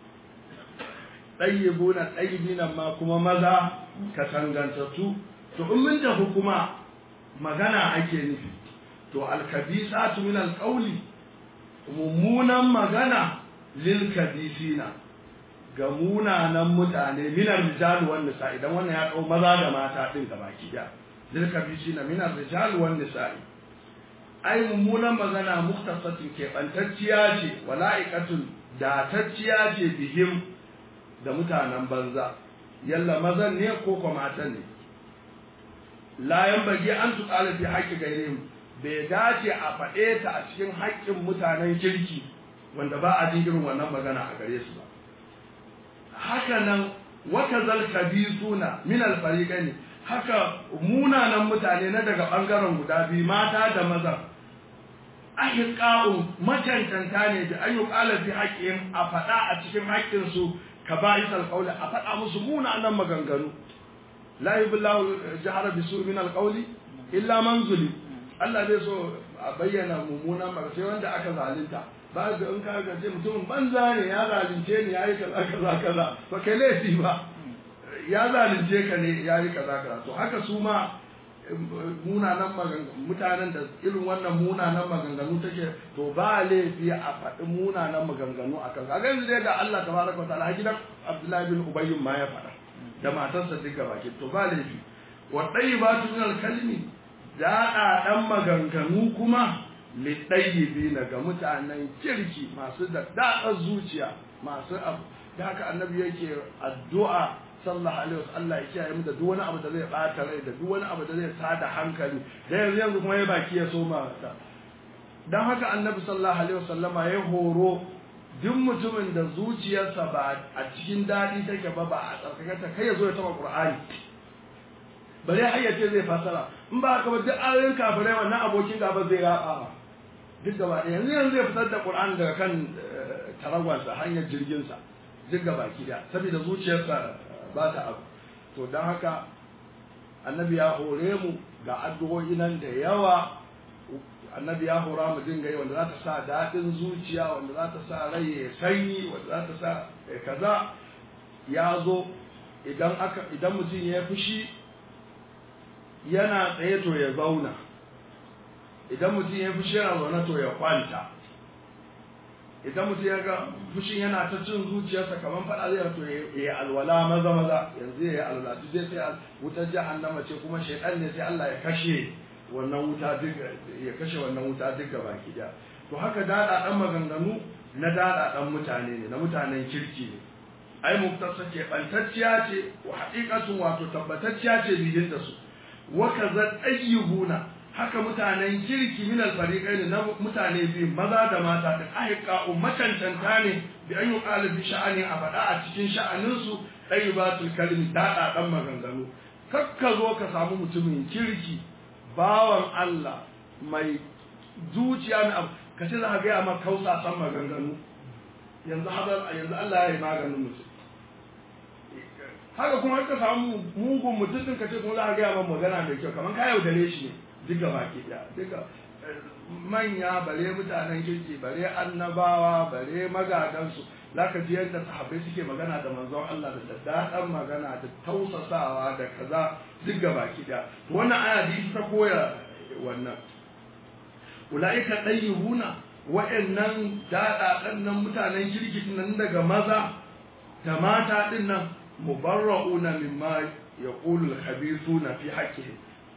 ɗayyibuna ɗayyibinan ma kuma maza katangantattu to in mun tafi kuma magana ake nufi to alkhabisatu min alqawli mummunan magana lil khabisina ga munanan mutane minar rijal wan nisa idan wannan ya kau maza da mata din gabaki da lil khabisina minar rijal wan nisa ai mummunan magana muktasatin keɓantacciya ce wala'ikatun datacciya ce bihim da mutanen banza yalla mazan ne ko kuma matan ne la bagi an tuqala fi haqqi gairihim bai dace a faɗe ta a cikin haƙƙin mutanen kirki wanda ba a jin irin wannan magana a gare su ba haka nan wata zalka suna min alfariqain haka munanan mutane na daga bangaren guda biyu mata da maza ahiqa'u macantanta ne da ayyuqala fi haqqin a faɗa a cikin haƙƙin su kaba'is alqawli a faɗa musu munanan maganganu la yubillahu jahara bisu min alqawli illa man zulim Allah zai so a bayyana mummunan magana sai wanda aka zalunta ba ga in ka gaje mutumin banza ne ya zalunce ni yayi kaza kaza kaza ba kai laifi ba ya zalunce ka ne yayi kaza kaza to haka su ma munanan maganganu mutanen da irin wannan munanan maganganu take to ba laifi a faɗi munanan maganganu a kan kaga yanzu dai ga Allah tabaraka wataala gidan Abdullahi bin Ubay ma ya faɗa da matarsa duka baki to ba laifi wa tayyibatu min al-kalimi da ɗan maganganu kuma liɗayyibi ga mutanen kirki masu da daɗar zuciya masu abu da haka annabi yake addu'a sallallahu alaihi wasallam Allah ya kiyaye mu da duk wani abu da zai bata rai da duk wani abu da zai tada hankali da yanzu yanzu kuma ya baki ya soma ta dan haka annabi sallallahu alaihi wasallama ya horo duk mutumin da zuciyarsa ba a cikin daɗi take ba ba a tsarkakata kai ya zo ya taɓa ƙur'ani bare har ya ce zai fasara in ba haka ba duk ayoyin kafirai wannan abokin gaba zai raba ba duk gaba ɗaya yanzu yanzu zai fitar da ƙur'ani daga kan taragwansa hanyar jirginsa duk gaba ki da saboda zuciyarsa ba ta abu to don haka annabi ya hore mu ga addu'o'i nan da yawa annabi ya hora mu dinga yi wanda za ta sa daɗin zuciya wanda za ta sa rai ya sanyi wanda za ta sa kaza ya zo idan aka idan mutum ya fushi yana tsaye to ya zauna idan mutum ya fushi yana zaune to ya kwanta idan mutum ya ga fushin yana ta cin zuciyarsa kamar faɗa zai to ya yi alwala maza maza yanzu ya yi alwala duk zai sai wutar jahannama ce kuma shaidan ne sai Allah ya kashe wannan wuta duk ya kashe wannan wuta duk gaba ki da to haka dada dan maganganu na dada dan mutane ne na mutanen kirki ne ai muktasa ce bantacciya ce wa haqiqatun wato tabbatacciya ce bihin da su wa kaza tayyibuna haka mutanen kirki min alfariqaini na mutane biyu maza da mata da ahiqa ummatantanta ne bi an yuqalu bi sha'ani a faɗa a cikin sha'anin su tayyibatul kalimi dada dan maganganu kakka zo ka samu mutumin kirki bawan Allah mai zuciya mai abu ka ce za ka gaya ma kausa san maganganu yanzu yanzu Allah ya yi maganin mutum haka kuma ka samu mugun mutum din ka ce kuma za ka gaya ma magana mai kyau kamar ka yaudare shi ne duka baki daya duka manya bare mutanen kirki bare annabawa bare magadansu za ka ji yadda sahabbai suke magana da manzon Allah da daddaɗan magana da tausasawa da kaza duk ga baki daya wannan aya da ita ta koya wannan ulaika dayyibuna wa'annan daɗaɗan nan mutanen kirki nan daga maza da mata din nan mubarra'una mimma yaqulu al-khabithuna fi haqqihim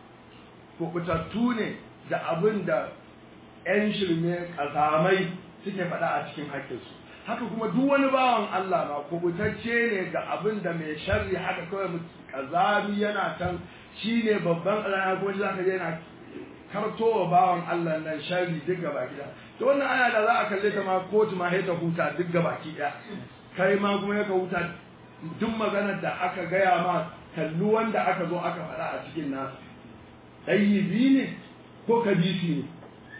kubutattu ne da abin da 'yan shirme ƙazamai suke faɗa a cikin haƙƙinsu haka kuma duk wani bawan Allah ma kubutacce ne ga abin da mai sharri haka kawai ƙazami yana can shi ne babban ƙazami kuma za ka yana kartowa bawan Allah nan sharri duk gaba gida to wannan aya da za a kalle ta ma kotu ma ta huta duk gaba ɗaya kai ma kuma ya ka huta duk maganar da aka gaya ma kalli wanda aka zo aka faɗa a cikin nasu ɗayyibi ne ko kabisi ne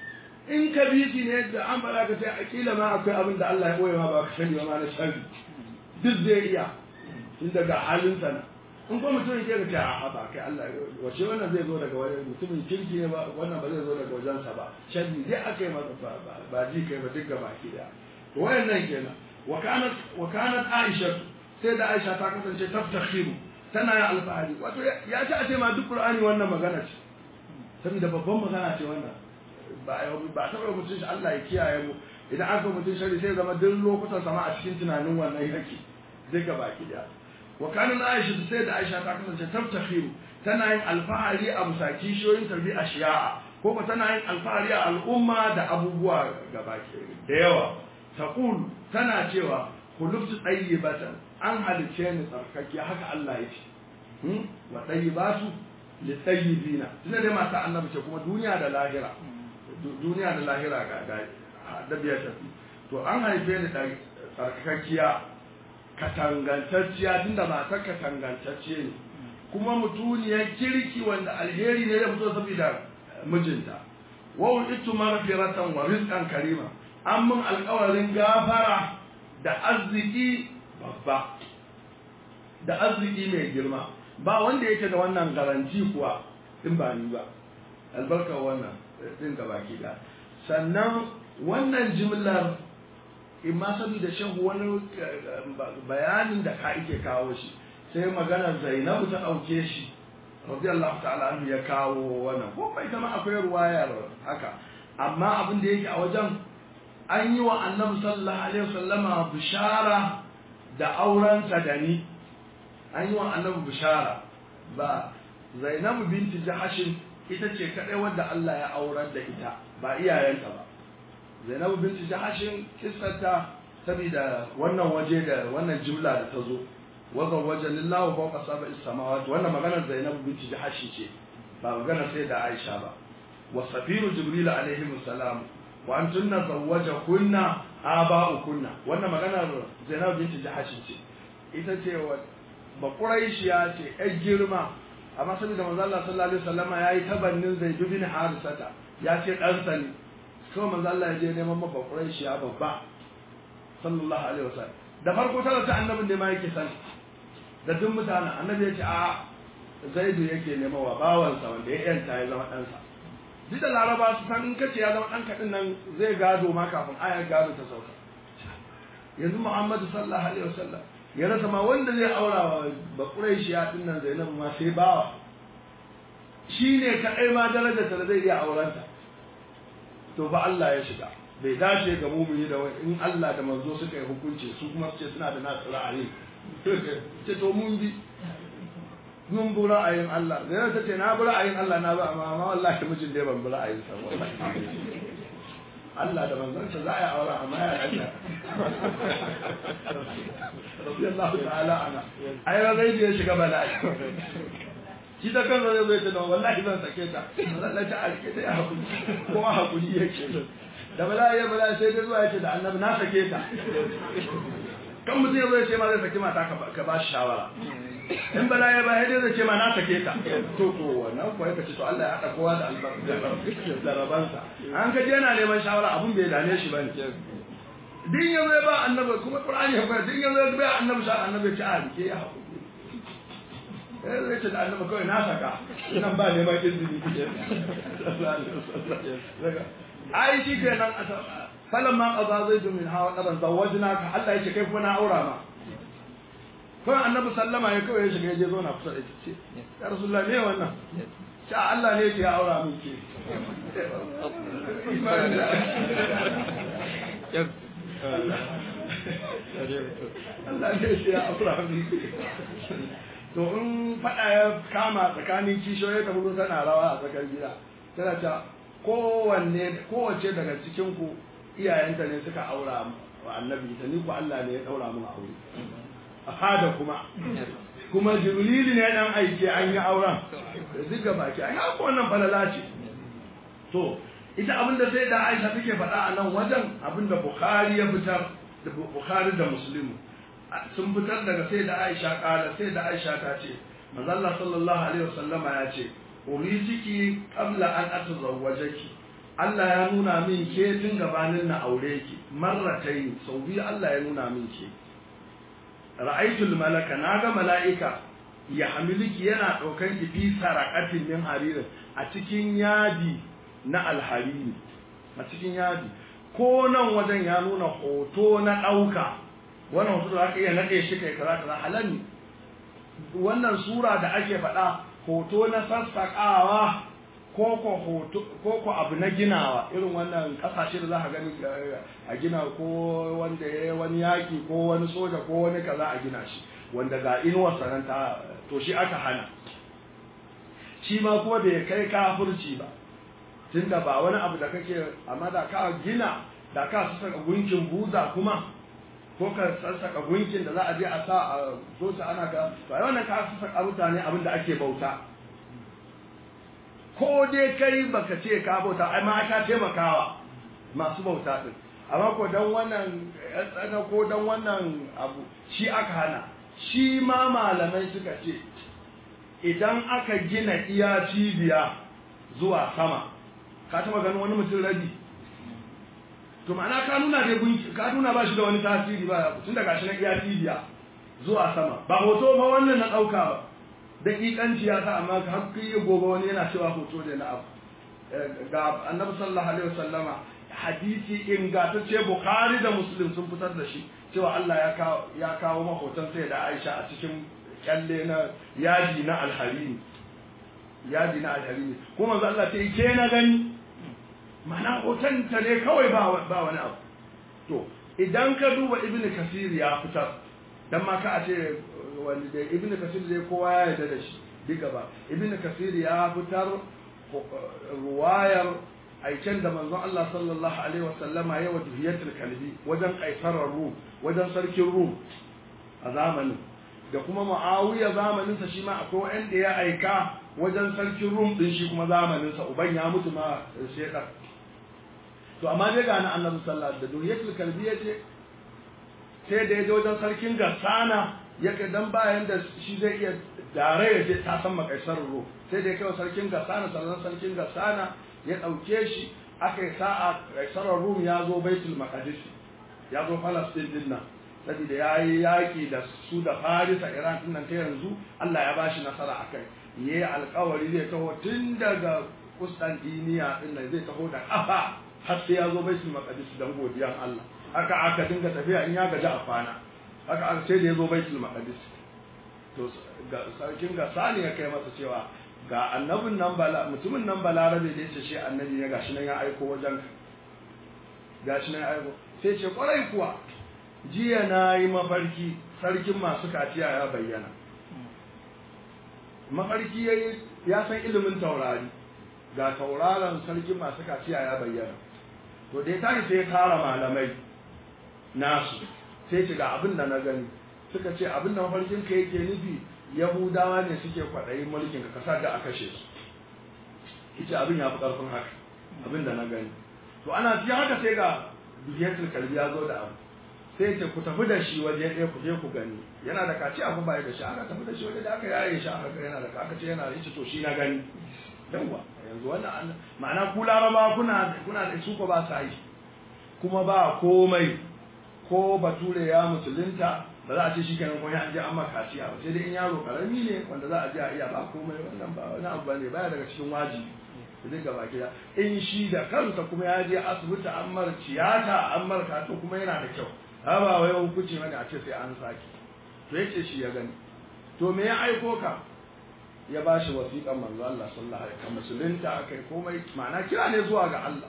in kabisi ne da an faɗa ka sai akila ma akwai abin da Allah ya ɓoye ma ba ka sani ba ma na sharri duk zai iya tun daga halin sana in ko mutum ke ka ce a ba kai Allah wace wannan zai zo daga wani mutumin kirki ne ba wannan ba zai zo daga wajensa ba sharri dai aka yi masa ba ji kai ba duk gaba ki da wayannan kenan wa kanat wa kanat Aisha sai da Aisha ta kasance taftakhiru tana yin alfahari wato ya ci a ce ma duk Qur'ani wannan magana ce saboda babban magana ce wannan ba ba taɓa mutum shi Allah ya kiyaye mu idan aka mutum shari sai zama duk lokutan sama a cikin tunanin wannan yake zai ga baki da wa kana Aisha sai da Aisha ta kasance tabtakhiru tana yin alfahari a musaki shoyin tarbi a shi'a ko ko tana yin alfahari a al'umma da abubuwa gabaki da yawa taqul tana cewa kulubtu tayyibatan an halice ni tsarkake haka Allah ya ce wa tayyibatu litayyibina tunda dai mata annabi ce kuma duniya da lahira duniya da lahira ga da biyar tafi to an haife ni tsarkakakkiya katangantacciya tunda mata katangantacce ne kuma mutuniyar kirki wanda alheri ne ya fito saboda mijinta wa itu maghfiratan wa rizqan karima an mun alƙawarin gafara da arziki babba da arziki mai girma ba wanda yake da wannan garanti kuwa in ba ni ba albarkar wannan din gaba da sannan wannan jimlar in ma saboda shehu wani bayanin da ka ike kawo shi sai maganar zainabu ta ɗauke shi radiyallahu ta'ala anhu ya kawo wannan ko bai kama akwai ruwayar haka amma abin da yake a wajen an yi wa annabi sallallahu alaihi wasallama bishara da aurensa da ni an yi wa annabi bishara ba zainabu binti jahashin ita ce kadai wadda Allah ya aurar da ita ba iyayenta ba zainabu binti jahashin kissarta saboda wannan waje da wannan jumla da ta zo wa zawwajani Allahu fawqa sab'i samawati wannan maganar Zainab binti Jahash ce ba maganar sai da Aisha ba wa safiru Jibril alaihi salam wa antunna zawwajakunna aba'ukunna wannan maganar Zainab binti Jahash ce ita ce wa ba Quraishiya ce ai girma amma saboda manzo Allah sallallahu alaihi wasallama yayi tabannin Zaid bin Harisata ya ce dan sani kawai manzo Allah ya je neman maka Quraishiya babba sallallahu alaihi wasallam da farko tana ta annabin da ma yake sani da duk mutane annabi ya ce a zaidu yake nema wa bawansa wanda ya yanta ya zama ɗansa duk da laraba su san in kace ya zama ɗan kaɗin nan zai gado ma kafin ayar gado ta sauka yanzu muhammadu sallallahu alaihi wasallam ya rasa ma wanda zai aura wa bakuraishiya din nan zainabu ma sai bawa shi ne kaɗai ma darajar ta da zai iya aurenta to ba Allah ya shiga bai dace ga mumini da in Allah da manzo suka yi hukunci su kuma su ce suna da nasu ra'ayi ce to mun bi mun bi ra'ayin Allah da yana ta ce na bi ra'ayin Allah na ba amma amma wallahi mijin dai ban bi ra'ayin sa wallahi Allah da manzon sa za a yi aure amma ya Allah radiyallahu ta'ala ana ai rai da ya shiga bala'i shi da kansa zai zai tana wallahi zan sake ta Allah ta alke ta ya hakuri kuma hakuri yake da bala'i ya bala'i sai dai zuwa yace da annabi na sake ta kan mutum ya zo ya ce ma zai saki mata ka ba shi shawara in bala ya ba dai zai ce ma na sake ta to to wannan ko ya ce to Allah ya hada kowa da albarka da rabansa an ka je yana neman shawara abun bai dane shi bane din ya zo ba annabi kuma qur'ani ya fara din ya zo ba annabi sha annabi ya ce a ke ya hakuri eh zai ce da annabi kawai na saka nan ba neman izini ai shi kenan falan ma qada zaidu min hawa qadan zawajnaka Allah yake kai kuma na aura ma kawai annabi sallama ya kawai ya shiga ya je zo na kusa da ita ce ya rasulullah me wannan sha Allah ne yake ya aura min ke Allah ne yake ya aura min to in fada ya kama tsakanin kishiyoyi ta bugu tana rawa a tsakar gida tana ta kowanne kowace daga cikin ku iyayenta ne suka aura wa annabi ta ni ku Allah ne ya daura mun aure a fada kuma kuma jibril ne dan aike an yi auren duka baki ai haka wannan falala ce to ita abinda sai da Aisha take faɗa a nan wajen abinda Bukhari ya fitar da Bukhari da Muslim sun fitar daga sai da Aisha kala sai da Aisha ta ce manzo Allah sallallahu alaihi wasallama ya ce urijiki qabla an atazawwajaki Allah ya nuna min ke tun gabanin na aure ki marratai sau biyu Allah ya nuna min ke ra'aitul malaka naga mala'ika ya hamiliki yana daukan ki fi saraqatin min haririn a cikin yadi na alhariri a cikin yadi ko nan wajen ya nuna hoto na dauka wannan hoto da aka iya nade shi kai kaza kaza halal ne wannan sura da ake faɗa hoto na sassaƙawa ko ko hoto ko ko abu na ginawa irin wannan kasashe da za ka gani a gina ko wanda ya wani yaki ko wani soja ko wani kaza a gina shi wanda ga inuwar sanan ta to shi aka hana shi ma kuma bai kai kafirci ba tunda ba wani abu da kake amma da ka gina da ka saka gunkin buza kuma ko ka sassaka gunkin da za a je a sa a sosa ana ka to ai wannan ka sassaka mutane abin da ake bauta ko dai kai baka ce ka bauta ai ma ka taimakawa masu bauta din amma ko dan wannan tsana ko dan wannan abu shi aka hana shi ma malamai suka ce idan aka gina iya cibiya zuwa sama ka taba ganin wani mutum rabi to ma'ana ka nuna dai gunki ka nuna ba shi da wani tasiri ba tun daga shi na iya cibiya zuwa sama ba hoto ba wannan na ɗauka ba daƙiƙanci ya sa amma har yi gobe wani yana cewa hoto da na abu ga annabi sallallahu alaihi wasallama hadisi ingantacce bukhari da muslim sun fitar da shi cewa Allah ya kawo ya kawo mahotan sai da Aisha a cikin kyalle na yaji na alharini yaji na alharini kuma manzo Allah sai ke na gani ma'ana hoton ta ne kawai ba ba wani abu to idan ka duba ibnu kasir ya fitar dan ma ka a ce wanda da ibnu kasir zai kowa ya yarda da shi duka ba ibnu kasir ya fitar ruwayar aiken da manzon Allah sallallahu alaihi wasallama ya wajihiyatul kalbi wajen kaisarar rum wajen sarkin rum a zamanin da kuma muawiya zamaninsa shi ma akwai wanda ya aika wajen sarkin rum din shi kuma zamaninsa uban ya mutu ma shekar to amma dai ga na annabi sallallahu alaihi wasallam da duriyatul kalbi yace sai da ya je wajen sarkin gassana ya kai dan bayan da shi zai iya dare ya je ta san makaisar rum sai da ya kai sarkin gassana sannan sarkin gassana ya dauke shi aka yi sa'a kaisarar rum ya zo baitul maqdis ya zo falastin din nan saboda ya yi yaƙi da su da farisa iran din nan ta yanzu allah ya bashi nasara a kai ya yi alkawari zai taho tun daga kustantiniya din nan zai taho da ƙafa har sai ya zo baitul maqdis don godiyan allah haka aka dinga tafiya in ya gaji a kwana haka aka sai da ya zo baitul maqdis to sarkin gasa ne ya kai masa cewa ga annabin nan bala mutumin nan balarabe da yace shi annabi ne gashi nan ya aiko wajen gashi nan ya aiko sai ce kwarai kuwa jiya na yi mafarki sarkin masu kaciya ya bayyana mafarki ya yi ya san ilimin taurari ga tauraron sarkin masu kaciya ya bayyana to da ya tashi sai ya tara malamai nasu sai ce ga abin da na gani suka ce abin da mafarkin ka yake nufi yahudawa ne suke kwaɗayin mulkin ka kasar da a kashe su ita abin ya fi ƙarfin haka abin da na gani to ana cikin haka sai ga bihiyatul kalbi ya zo da abu sai ce ku tafi da shi waje ɗaya ku je ku gani yana da kaci abu bai da shi aka tafi da shi waje da aka yaye shi aka yana da aka ce yana da shi to shi na gani yawa yanzu wannan ma'ana ku laraba kuna kuna da su ko ba sa yi kuma ba komai ko bature ya musulunta ba za a ce shi kenan ko ya je an maka kaciya ba sai dai in yaro karami ne wanda za a je a iya ba komai wannan ba wani abu bane baya daga cikin wajibi zai gaba gida in shi da kansa kuma ya je asibiti an mar tiyata an mar kato kuma yana da kyau ha ba wai hukunci bane a ce sai an saki to yace shi ya gani to me ya aiko ka ya ba shi wasiƙan manzo Allah sallallahu alaihi wasallam musulunta akai komai ma'ana kira ne zuwa ga Allah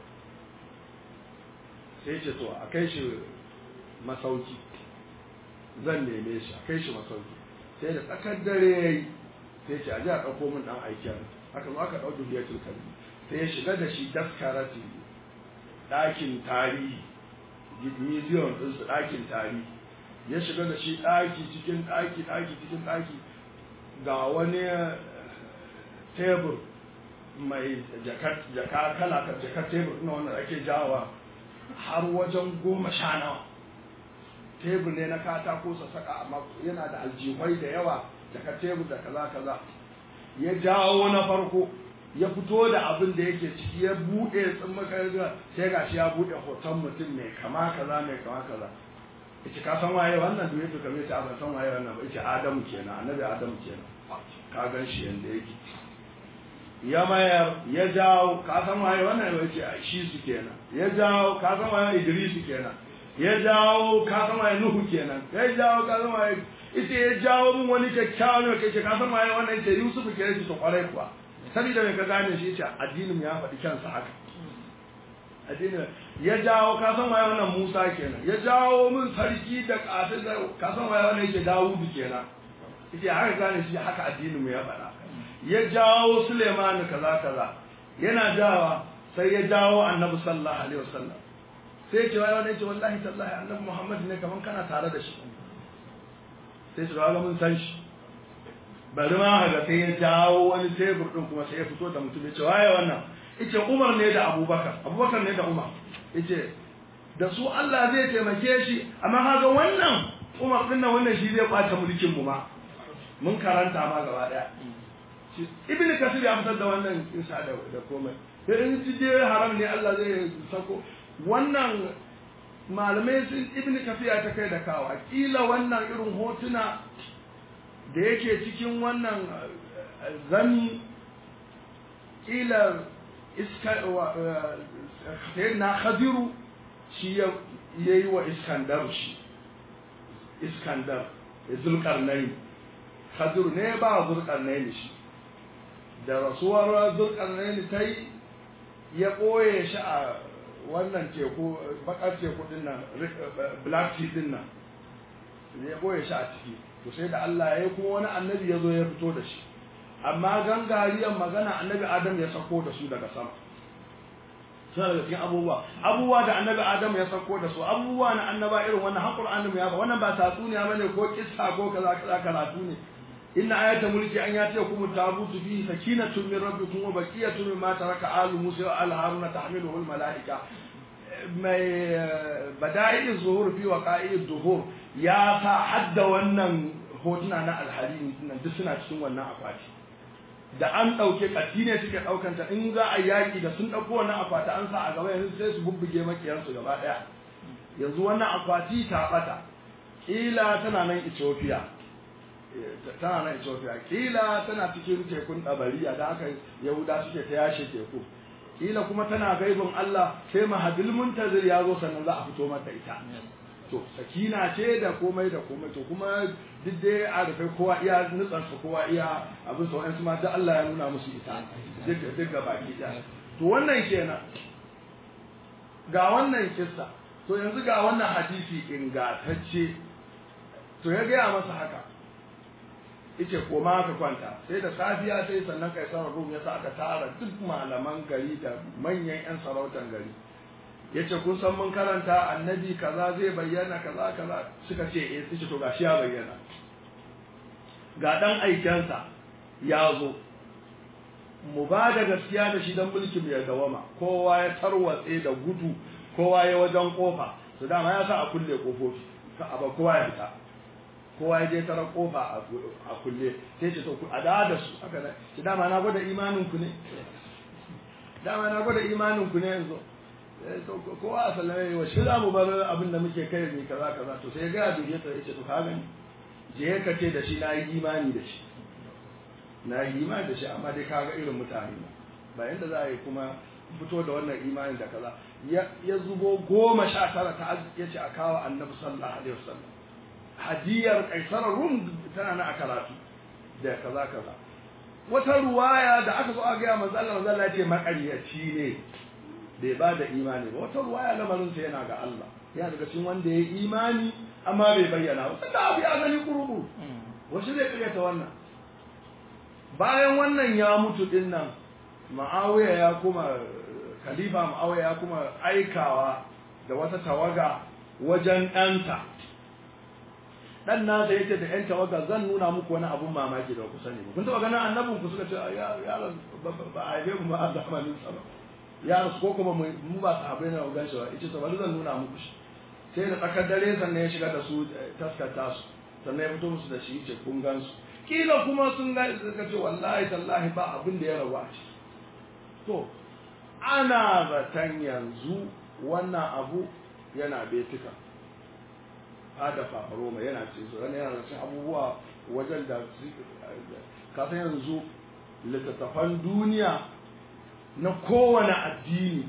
sai ce to a kai shi masauki zan neme shi a kai shi masauki sai da tsakar dare yayi sai ce a ji a ɗauko min ɗan aikin aka zo aka ɗau dubiyatul kalbi sai ya shiga da shi daskarati ɗakin tarihi museum ɗin su ɗakin tarihi ya shiga da shi ɗaki cikin ɗaki ɗaki cikin ɗaki ga wani tebur mai jaka kala jaka tebur na wanda ake jawa har wajen goma sha nawa tebur ne na katako sassaƙa amma yana da aljihwai da yawa jaka tebur da kaza kaza ya jawo na farko ya fito da abin da yake ciki ya buɗe tsimmakar sai ga shi ya buɗe hoton mutum mai kama kaza mai kama kaza yace ka san waye wannan da yake kamar yace ban san waye wannan ba yace Adamu kenan annabi Adamu kenan ka gan shi yanda yake ya mayar ya jawo ka san waye wannan ba yace shi su kenan ya jawo ka san waye Idris kenan ya jawo ka san waye Nuhu kenan ya jawo ka san waye ita ya jawo mun wani kyakkyawan ne kai ka san waye wannan yace Yusuf kenan shi to kwarai kuwa saboda mai ka gane shi yace addinin ya faɗi kansa haka addinin ya jawo ka san waye wannan Musa kenan ya jawo min sarki da ƙasar da ka san waye wannan yake Dawudu kenan yake haka gane shi haka addinin mu ya faɗa ya jawo Suleiman kaza kaza yana jawa sai ya jawo Annabi sallallahu alaihi wasallam sai ce waye wannan yake wallahi tallahi Annabi Muhammad ne kaman kana tare da shi sai su ga mun san shi bari ma haka sai ya jawo wani tebur din kuma sai ya fito da mutum ya ce waye wannan yace Umar ne da Abubakar Abubakar ne da Umar yace da su Allah zai taimake shi amma kaga wannan Umar din nan wannan shi zai kwace mulkin mu ma mun karanta ma gaba daya Ibn Kasir ya fitar da wannan insha da da komai sai in ji dai haram ne Allah zai sako wannan malamai sun Ibn Kasir ya ta kai da kawa kila wannan irin hotuna da yake cikin wannan zami kila iska na khadiru shi ya yi wa iskandar shi iskandar zulkarnai khadiru ne ba zulkarnai shi da rasuwar zulkarnai ta yi ya ɓoye shi a wannan teku bakar teku din nan black sea din nan ya ɓoye shi a ciki to sai da Allah ya yi kuma wani annabi ya zo ya fito da shi amma gangariyar magana annabi adam ya sako da su daga sama suna daga cikin abubuwa abubuwa da annabi adamu ya sauko da su abubuwa na annaba irin wannan har qur'anin ya ba wannan ba tatsuniya bane ko kissa ko kaza kaza karatu ne inna ayata mulki an yati kum tabutu fihi sakinatun min rabbikum wa baqiyatun mimma taraka alu musa wa al haruna tahmiluhu al malaika mai bada'i zuhur fi waqa'i duhur ya sa hadda wannan hotuna na alharimi nan duk suna cikin wannan akwati da an ɗauke ƙati ne suke ɗaukanta in za a yaƙi da sun ɗauko wannan akwati an sa a gaba yanzu sai su bubbuge makiyarsu gaba ɗaya yanzu wannan akwati ta ɓata ƙila tana nan Ethiopia tana nan Ethiopia ƙila tana cikin tekun ɗabariya da aka Yahuda suke ta yashe teku ƙila kuma tana gaibin Allah sai mahadil muntazir ya zo sannan za a fito mata ita to sakina ce da komai da komai to kuma duk dai a rufe kowa iya nutsansa kowa iya abin sa wa'ansu ma duk Allah ya nuna musu ita duk duk ga baki ɗaya to wannan kenan ga wannan kissa to yanzu ga wannan hadisi ingantacce to ya gaya masa haka yace koma ka kwanta sai da safiya sai sannan kai sarar rum yasa aka tara duk malaman gari da manyan yan sarautan gari yace kun san mun karanta annabi kaza zai bayyana kaza kaza suka ce eh suka to gashi ya bayyana ga dan aikensa ya zo mu ba da gaskiya da shi dan mulkin ya dawama kowa ya tarwatse da gudu kowa ya wajen kofa to dama ya sa a kulle kofofi ka aba kowa ya fita kowa ya je tara kofa a kulle sai ce to a da da su haka ne shi dama na gwada imanin ku ne dama na gwada imanin ku ne yanzu kowa a sallame wa shi za mu bar abin da muke kai ne kaza kaza to sai ga duniya ta yace to ka gani je ka ce da shi na yi imani da shi na yi imani da shi amma dai kaga irin mutane na ba yanda za a yi kuma fito da wannan imanin da kaza ya zubo goma sha tara ta ya ce a kawo annabi sallallahu alaihi wasallam hadiyar kaisar rum tana na a karatu da kaza kaza wata ruwaya da aka zo a gaya manzo Allah manzo Allah ya ce makaryaci ne bai ba da imani ba wata ruwaya lamarin sa yana ga Allah yana daga cikin wanda ya yi imani amma bai bayyana ba tunda abu ya gani kurubu wasu zai karyata wannan bayan wannan ya mutu din nan ma'awiya ya kuma khalifa ma'awiya ya kuma aikawa da wata tawaga wajen ɗanta dan nasa yace da yan tawaga zan nuna muku wani abun mamaki da ku sani ba kun taba ganin annabin ku suka ce ya ya ba a haife mu ba a zamanin sa ba ya rasu ko kuma mu ba sahabbai na ugan shi ba yace to bari zan nuna muku shi sai da tsakar dare sannan ya shiga da su taskata su sannan ya fito musu da shi yace kun gan su kila kuma sun ga suka ce wallahi tallahi ba abin da ya rabu a ciki to ana zaton yanzu wannan abu yana betika hada fafaroma yana ce su yana yana cin abubuwa wajen da kasan yanzu littattafan duniya na kowane addini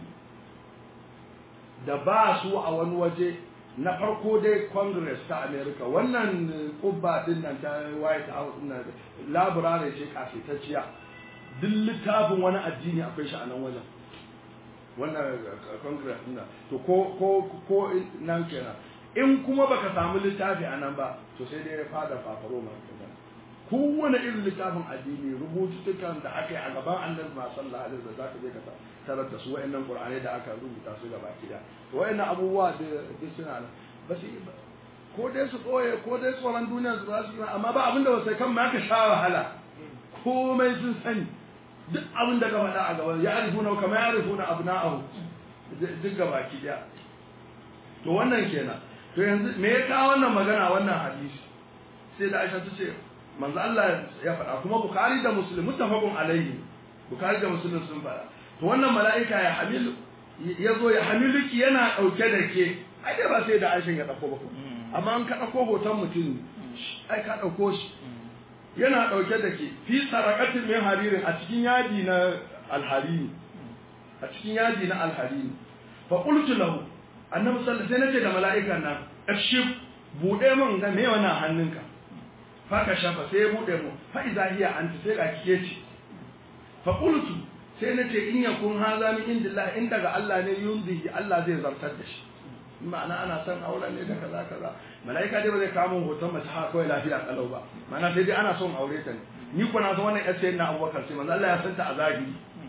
da ba su a wani waje na farko dai congress ta america wannan kubba din nan ta white house din nan laburare ce kafitacciya duk littafin wani addini akwai shi a nan wajen wannan congress din nan to ko ko ko nan kenan in kuma baka samu littafi a nan ba to sai dai ya fada fafaro ma kowane irin littafin addini rubututtukan da aka yi a gaban annabi ma sallallahu alaihi wasallam zaka je ka tarar da su wayannan qur'ani da aka rubuta su gaba kida wayannan abubuwa da duk suna nan ba su ko dai su koye ko dai tsoron duniya su ba su yi amma ba abinda wasu kan ma ka sha wahala komai sun sani duk abin da ka faɗa a gaban ya arifuna kamar ya arifuna abna'ahu duk gaba kida to wannan kenan to yanzu me ya kawo wannan magana wannan hadisi sai da Aisha ta ce manzo Allah ya faɗa kuma Bukhari da Muslim muttafaqun alaihi Bukhari da Muslim sun faɗa to wannan mala'ika ya hamilu ya zo ya hamiluki yana ɗauke da ke ai dai ba sai da Aisha ya ɗauko ba ko amma an ka ɗauko hoton mutum ai ka ɗauko shi yana ɗauke da ke fi sarakatin min haririn a cikin yadi na alharini a cikin yadi na alharini fa qultu lahu annabi sallallahu alaihi wasallam sai nace da mala'ikan nan afshif bude min ga me wannan hannunka fa ka shafa sai bude mu fa iza hiya anta sai ga kike ce fa qultu sai nace in yakun haza min indillah in daga Allah ne yunzihi Allah zai zartar da shi ma'ana ana son aure ne da kaza kaza mala'ika dai ba zai kawo hoton mace haka kawai lafiya kalau ba ma'ana sai dai ana son aure ta ne ni ko na san wannan yace na Abubakar sai manzo Allah ya santa a zahiri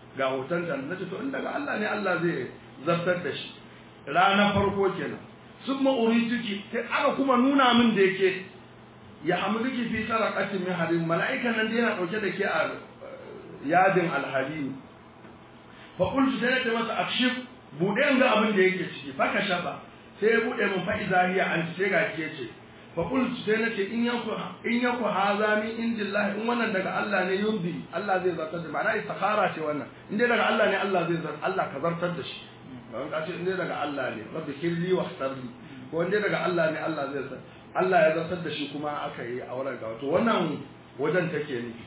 ga hoton ta nace to in daga Allah ne Allah zai zartar da shi ranar farko kenan sun ma'urituki sai aka kuma nuna min da yake ya hamduki fi saraqatin min harim mala'ikan nan da yana dauke da ke a yadin alharim fa qultu sai ta masa akshif bude ga abin da yake ciki fa ka shafa sai ya bude mun fa izahiya an sai ga ke ce fa qultu sai nace in yaku in yaku haza min indillahi in wannan daga Allah ne yumbi Allah zai zartar da ma'ana istikhara ce wannan in dai daga Allah ne Allah zai zartar Allah ka zartar da shi ba ka ce in dai daga Allah ne rabbi kirli wa ihtarli ko in dai daga Allah ne Allah zai zartar Allah ya zartar da shi kuma aka yi auren ga wato wannan wajen take nufi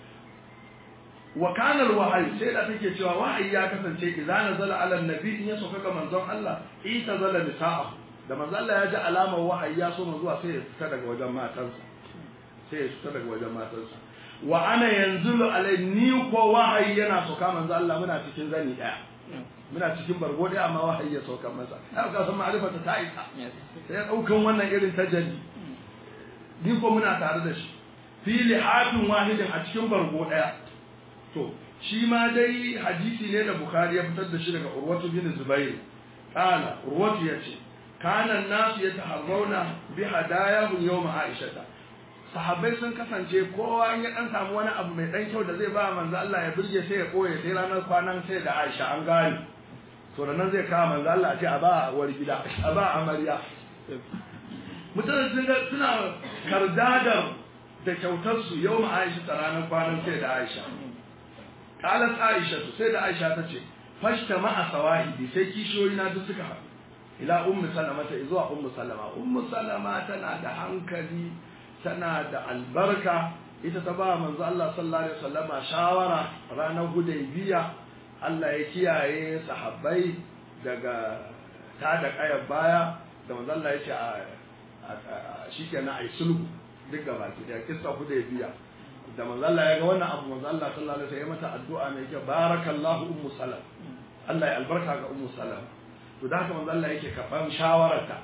wa kana alwahyi sai da take cewa wahayi ya kasance idza nazala ala annabi in ya sauka ga manzon Allah ita zala nisa'a da manzon Allah ya ji alamar wahayi ya so zuwa sai ya fita daga wajen matansa sai ya fita daga wajen matansa wa ana yanzulu alai ni ko wahayi yana sauka manzon Allah muna cikin zani daya muna cikin bargo daya amma wahayi ya sauka masa ai ka san ma'rifata ta isa sai ya daukan wannan irin tajalli ni ko muna tare da shi fi lihatin wahidin a cikin bargo daya to shi ma dai hadisi ne da bukhari ya fitar da shi daga urwatu bin zubair kana urwatu yace kana nasu yataharrauna bi hadayahum yawm aisha sahabbai sun kasance kowa in ya dan samu wani abu mai dan kyau da zai ba manzo Allah ya burge sai ya koye sai ranar kwanan sai da Aisha an gane to nan zai kawo manzo Allah a ce a ba war gida a ba amarya mutane sun ga suna kardadar da kyautar su yau ma Aisha ta ranar kwanan sai da Aisha qalat Aisha sai da Aisha ta ce fashta ma asawahidi sai kishiyoyi na duk suka haɗu ila ummu salama ta zuwa ummu salama ummu salama tana da hankali tana da albarka ita ta ba manzo Allah sallallahu alaihi wasallama shawara ranar hudaybiya Allah ya kiyaye sahabbai daga ta da kayan baya da manzo Allah ya ce a shikenan ai sulhu duk gaba ki da kissa hudaybiya da manzo Allah ya ga wannan abu manzo Allah sallallahu alaihi wasallam ya mata addu'a mai kyau barakallahu ummu salam Allah ya albarka ga ummu salam to da haka manzo Allah yake karban shawararta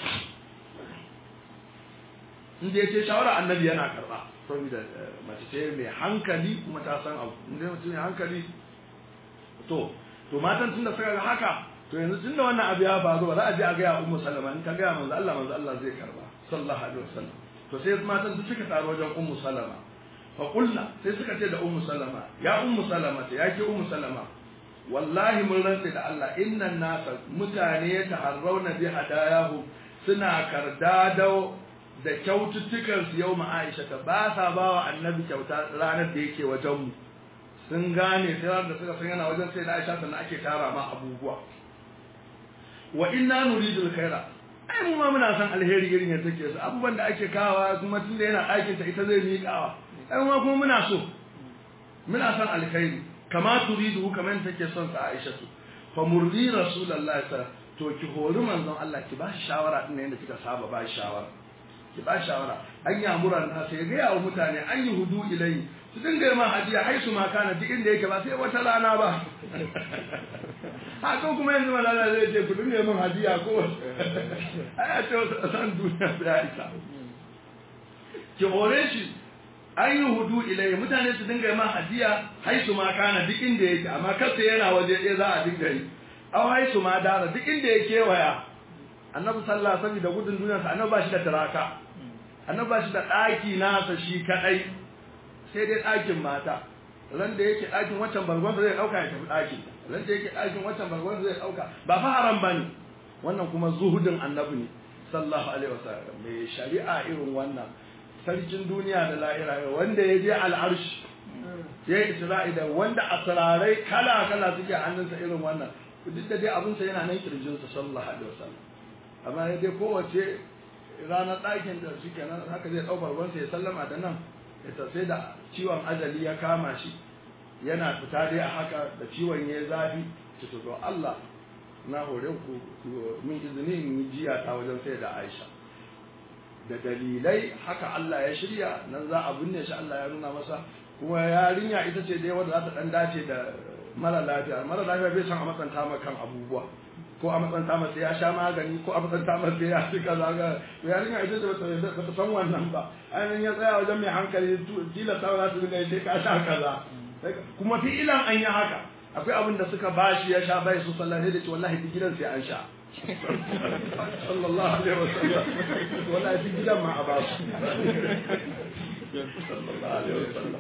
inda yace shawara annabi yana karba saboda mace ce mai hankali kuma ta san abu inda mutum mai hankali to to matan tunda suka ga haka to yanzu tunda wannan abu ya faru ba za a je a ga ya ummu salama in ta ga manzo Allah manzo Allah zai karba sallallahu alaihi wasallam to sai matan su suka taro wajen ummu salama fa qulna sai suka ce da ummu salama ya ummu salama ta ya ke ummu salama wallahi mun rantsa da Allah innan nasa mutane ya taharrauna bi hadayahu suna kardado da kyaututtukan su yau Aisha ta ba sa ba wa annabi kyauta ranar da yake wajen mu sun gane sai ranar da suka san yana wajen sai da Aisha sannan ake tara ma abubuwa wa inna nuridu alkhaira ai mu ma muna san alheri irin yadda take su abubuwan da ake kawa kuma tunda yana ɗakin ta ita zai miƙawa ai mu ma kuma muna so muna san alkhairi kama turidu kamar take son sa Aisha tu fa murdi rasulullahi sallallahu to ki hori manzon Allah ki ba shi shawara din yadda kika saba ba shi shawara ki ba shi shawara an yi amuran na sai ga yawo mutane an yi hudu ilai su dinga ma hadiya haisu ma kana duk inda yake ba sai wata rana ba haka kuma yanzu malala zai ce ku dinga min hadiya ko ai ce san duniya sai isa ki hore shi an yi hudu ilai mutane su dinga ma hadiya haisu ma kana duk inda yake amma kasa yana waje ɗaya za a dinga yi aw haisu ma dara duk inda ya kewaya annabi sallallahu alaihi wasallam da gudun duniyarsa annabi ba shi da taraka annabi ba shi da ɗaki nasa shi kadai sai dai ɗakin mata ran da yake ɗakin wancan bargon zai ɗauka ya tafi ɗakin ran da yake ɗakin wancan bargon zai ɗauka ba fa haram bane wannan kuma zuhudin annabi ne sallallahu alaihi wasallam mai shari'a irin wannan sarkin duniya da lahira wanda ya je al'arshi ya yi isra'i da wanda asrarai kala kala suke hannunsa irin wannan duk da dai abinsa yana nan kirjinsa sallallahu alaihi wasallam amma ya dai kowace ranar ɗakin da suke nan haka zai ɗau barbansa ya sallama da nan ya sai da ciwon ajali ya kama shi yana fita dai a haka da ciwon ya zafi ci to Allah na hore ku min izini in yi jiya ta wajen sai da Aisha da dalilai haka Allah ya shirya nan za a binne shi Allah ya nuna masa kuma yarinya ita ce dai wanda za ta dan dace da mara lafiya mara lafiya bai san a matsanta ma kan abubuwa ko a matsanta masa ya sha magani ko a matsanta masa ya ci kaza ga yarinya ita ce bata bata san wannan ba ainihin ya tsaya wajen mai hankali tila ta za su dinga sai ka sha kaza kuma fi ilan an yi haka akwai abin da suka bashi ya sha bai su sallah sai da ce wallahi duk gidan sai an sha sallallahu alaihi wasallam wallahi duk gidan ma a ba su sallallahu alaihi wasallam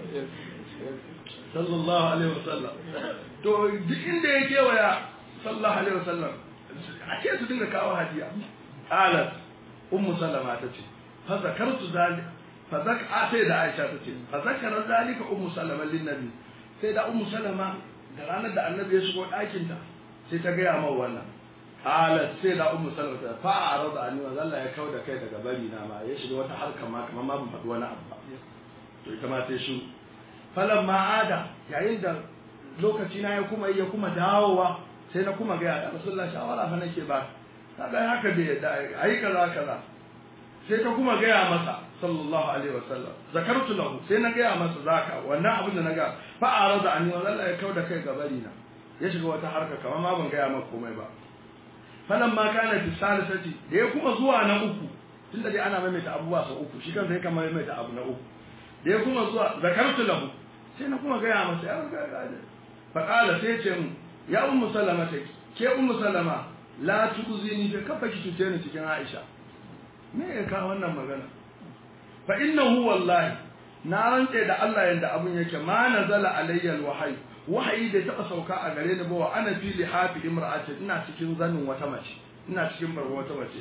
sallallahu alaihi wasallam to duk inda ya kewaya sallallahu alaihi wasallam a ce su dinga kawo hadiya alat ummu salama ta ce fa zakartu zalika fa zaka sai da aisha ta ce fa zakara zalika ummu salama lin nabi sai da ummu salama da ranar da annabi ya shigo ɗakin ta sai ta gaya min wannan alat sai da ummu salama ta fa arada ani wa Allah ya kauda kai daga bari na ma ya shiga wata harka ma kamar ma ban faɗi wani abu ba to ita ma sai shi falan ma'ada yayin da lokaci na ya kuma ya kuma dawowa sai na kuma ga ya rasulullah shawara fa nake ba kaga haka bai yadda ayi kaza kaza sai ta kuma gaya masa sallallahu alaihi wasallam zakartu lahu sai na gaya masa zaka wannan abin da na ga fa arada anni wa Allah ya kauda kai gabari na ya shiga wata harka kamar ma ban gaya maka komai ba falan ma kana fi salisati da ya kuma zuwa na uku tunda dai ana maimaita abubuwa sau uku shi kansa ya kama maimaita abu na uku da ya kuma zuwa zakartu lahu sai na kuma gaya masa ya ga ga fa qala sai ce mu ya ummu salama ta ke ummu salama la tuzini fa kafa ki tuce ni cikin Aisha me ya ka wannan magana fa innahu wallahi na rantse da Allah yanda abun yake ma nazala alayya alwahyi wahayi da taba sauka a gare ni ba wa ana fi lihafi imra'atin ina cikin zanin wata mace ina cikin barwa wata mace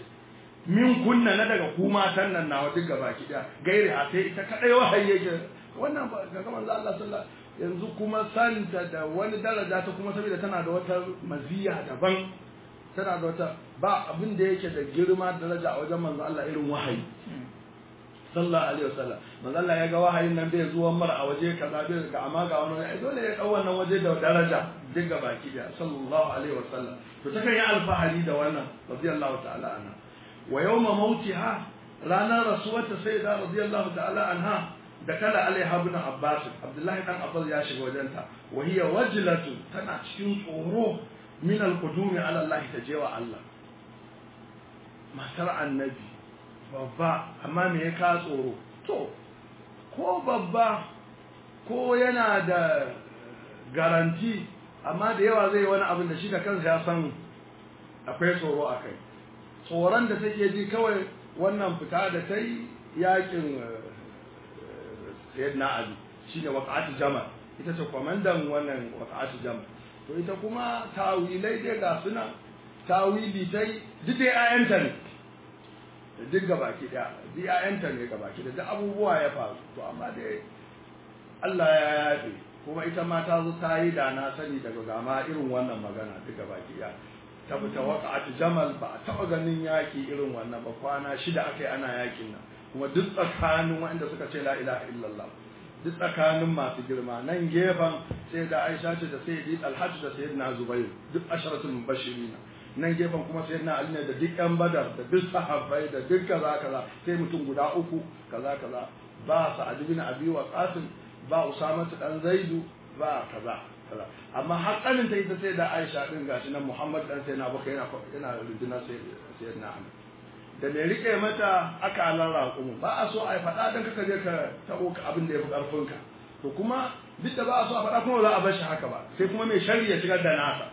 min kunna na daga ku matan nan nawa duk gaba ki da gairi a sai ita kadai wahayi yake wannan ba ga manzo Allah sallallahu yanzu kuma santa da wani daraja ta kuma saboda tana da wata maziya daban tana da wata ba abin da yake da girma daraja a wajen manzo Allah irin wahayi sallallahu alaihi wasallam manzo Allah ya ga wahayin nan bai zuwa mar a waje kaza bai ga amma ga wani ai dole ya dau wannan waje da daraja duk ga baki da sallallahu alaihi wasallam to ta kan yi alfahari da wannan radiyallahu ta'ala anha wa yawma mautiha ranar rasuwarta sai da radiyallahu ta'ala anha da kala alaiha ibn abbas abdullahi dan abbas ya shiga wajenta wa hiya wajlatu tana cikin tsoro min al-qudumi ala allah tajewa allah matar annabi babba amma me ya ka tsoro to ko babba ko yana da garanti amma da yawa zai wani abin da shi da kansa ya san akwai tsoro a kai tsoron da take ji kawai wannan fita da ta yi yakin sayyidina ali shine waqa'atu jamal ita ce kwamandan wannan waqa'atu jamal to ita kuma tawilai dai ga suna tawili tai duk dai ayanta ne duk gabaki daya duk ayanta ne gabaki da duk abubuwa ya faru to amma dai Allah ya yafe kuma ita ma ta zo ta yi da na sani daga gama irin wannan magana duk gabaki daya ta fita waqa'atu jamal ba a taɓa ganin yaki irin wannan ba kwana shida aka yi ana yakin nan kuma duk tsakanin waɗanda suka ce la ilaha illallah duk tsakanin masu girma nan gefen sai da Aisha ce da sai di Alhaji da sayyidina Zubair duk asharatul mubashirin nan gefen kuma sayyidina Ali ne da duk yan Badar da duk sahabbai da duk kaza kaza sai mutum guda uku kaza kaza ba Sa'ad bin Abi Waqqas ba Usama dan Zaidu ba kaza kaza amma hakkanin ta ita sai da Aisha din gashi nan Muhammad dan sayyidina Abubakar yana yana rundunar sayyidina Ali da mai rike mata akalan raƙumu ba a so a faɗa don kaka je ka taɓo abin da ya fi ƙarfinka to kuma duk da ba a so a faɗa kuma za a bar shi haka ba sai kuma mai shari ya shigar da nasa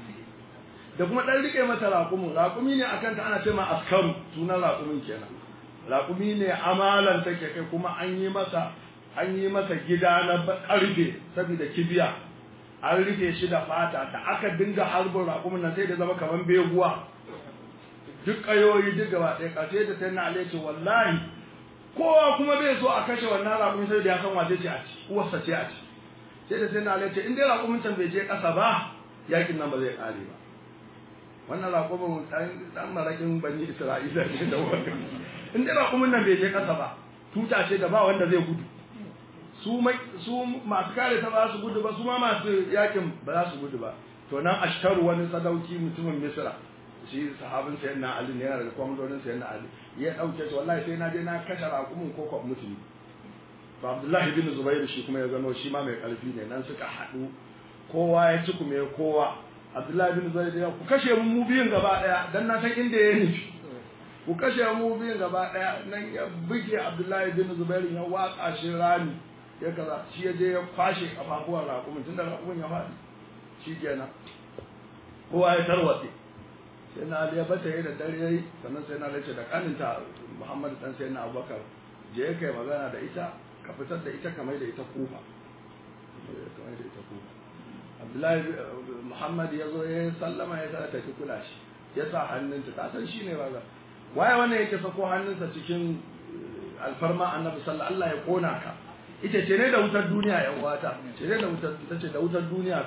da kuma ɗan rike mata raƙumu raƙumi ne akan ta ana ce ma askaru sunan raƙumin kenan raƙumi ne amalan take kai kuma an yi masa an yi masa gida na ƙarfe saboda kibiya an rufe shi da fata da aka dinga harbin raƙumin nan sai da zama kamar beguwa duk kayoyi duk gaba ɗaya ƙarshe da sai na alaice wallahi kowa kuma bai so a kashe wannan raƙumin sai da ya san wace ce a ci uwarsa ce a ci sai da sai na alaice in dai raƙumin can bai je ƙasa ba yakin nan ba zai ƙare ba wannan raƙumin ɗan maraƙin bani isra'ila ne da wani in dai raƙumin nan bai je ƙasa ba tuta ce da ba wanda zai gudu su masu kare ta ba su gudu ba su ma masu yakin ba za su gudu ba to nan ashtaru wani sadauki mutumin misra shi sahabin sayan na Ali ne yana da kwamandonin sayan na Ali ya dauke shi wallahi sai na je na kashe raƙumin ko ko mutumi to Abdullahi bin Zubair shi kuma ya gano shi ma mai ƙarfi ne nan suka haɗu kowa ya ci kuma kowa Abdullahi bin Zubair ya ku kashe mu mu biyun gaba daya dan na san inda ya nufi ku kashe mu biyun gaba daya nan ya buge Abdullahi bin Zubair ya watsa shi rami ya kaza shi ya je ya kwashe kafafuwan raƙumin tunda raƙumin ya faɗi shi kenan kowa ya tarwatse sai na Ali ya bata yi da dare yayi sannan sai na Ali ce da kaninta Muhammad dan sai na Abubakar je kai magana da ita ka fitar da ita kamar da ita kufa kamar da ita kufa Abdullahi Muhammad ya zo ya sallama ya sa ta ki kula shi ya sa hannunta ta san shine ba waye wannan yake sako hannunsa cikin alfarma annabi sallallahu Allah ya kona ka ita ce ne da wutar duniya yan uwata ce ne da wutar ta ce da wutar duniya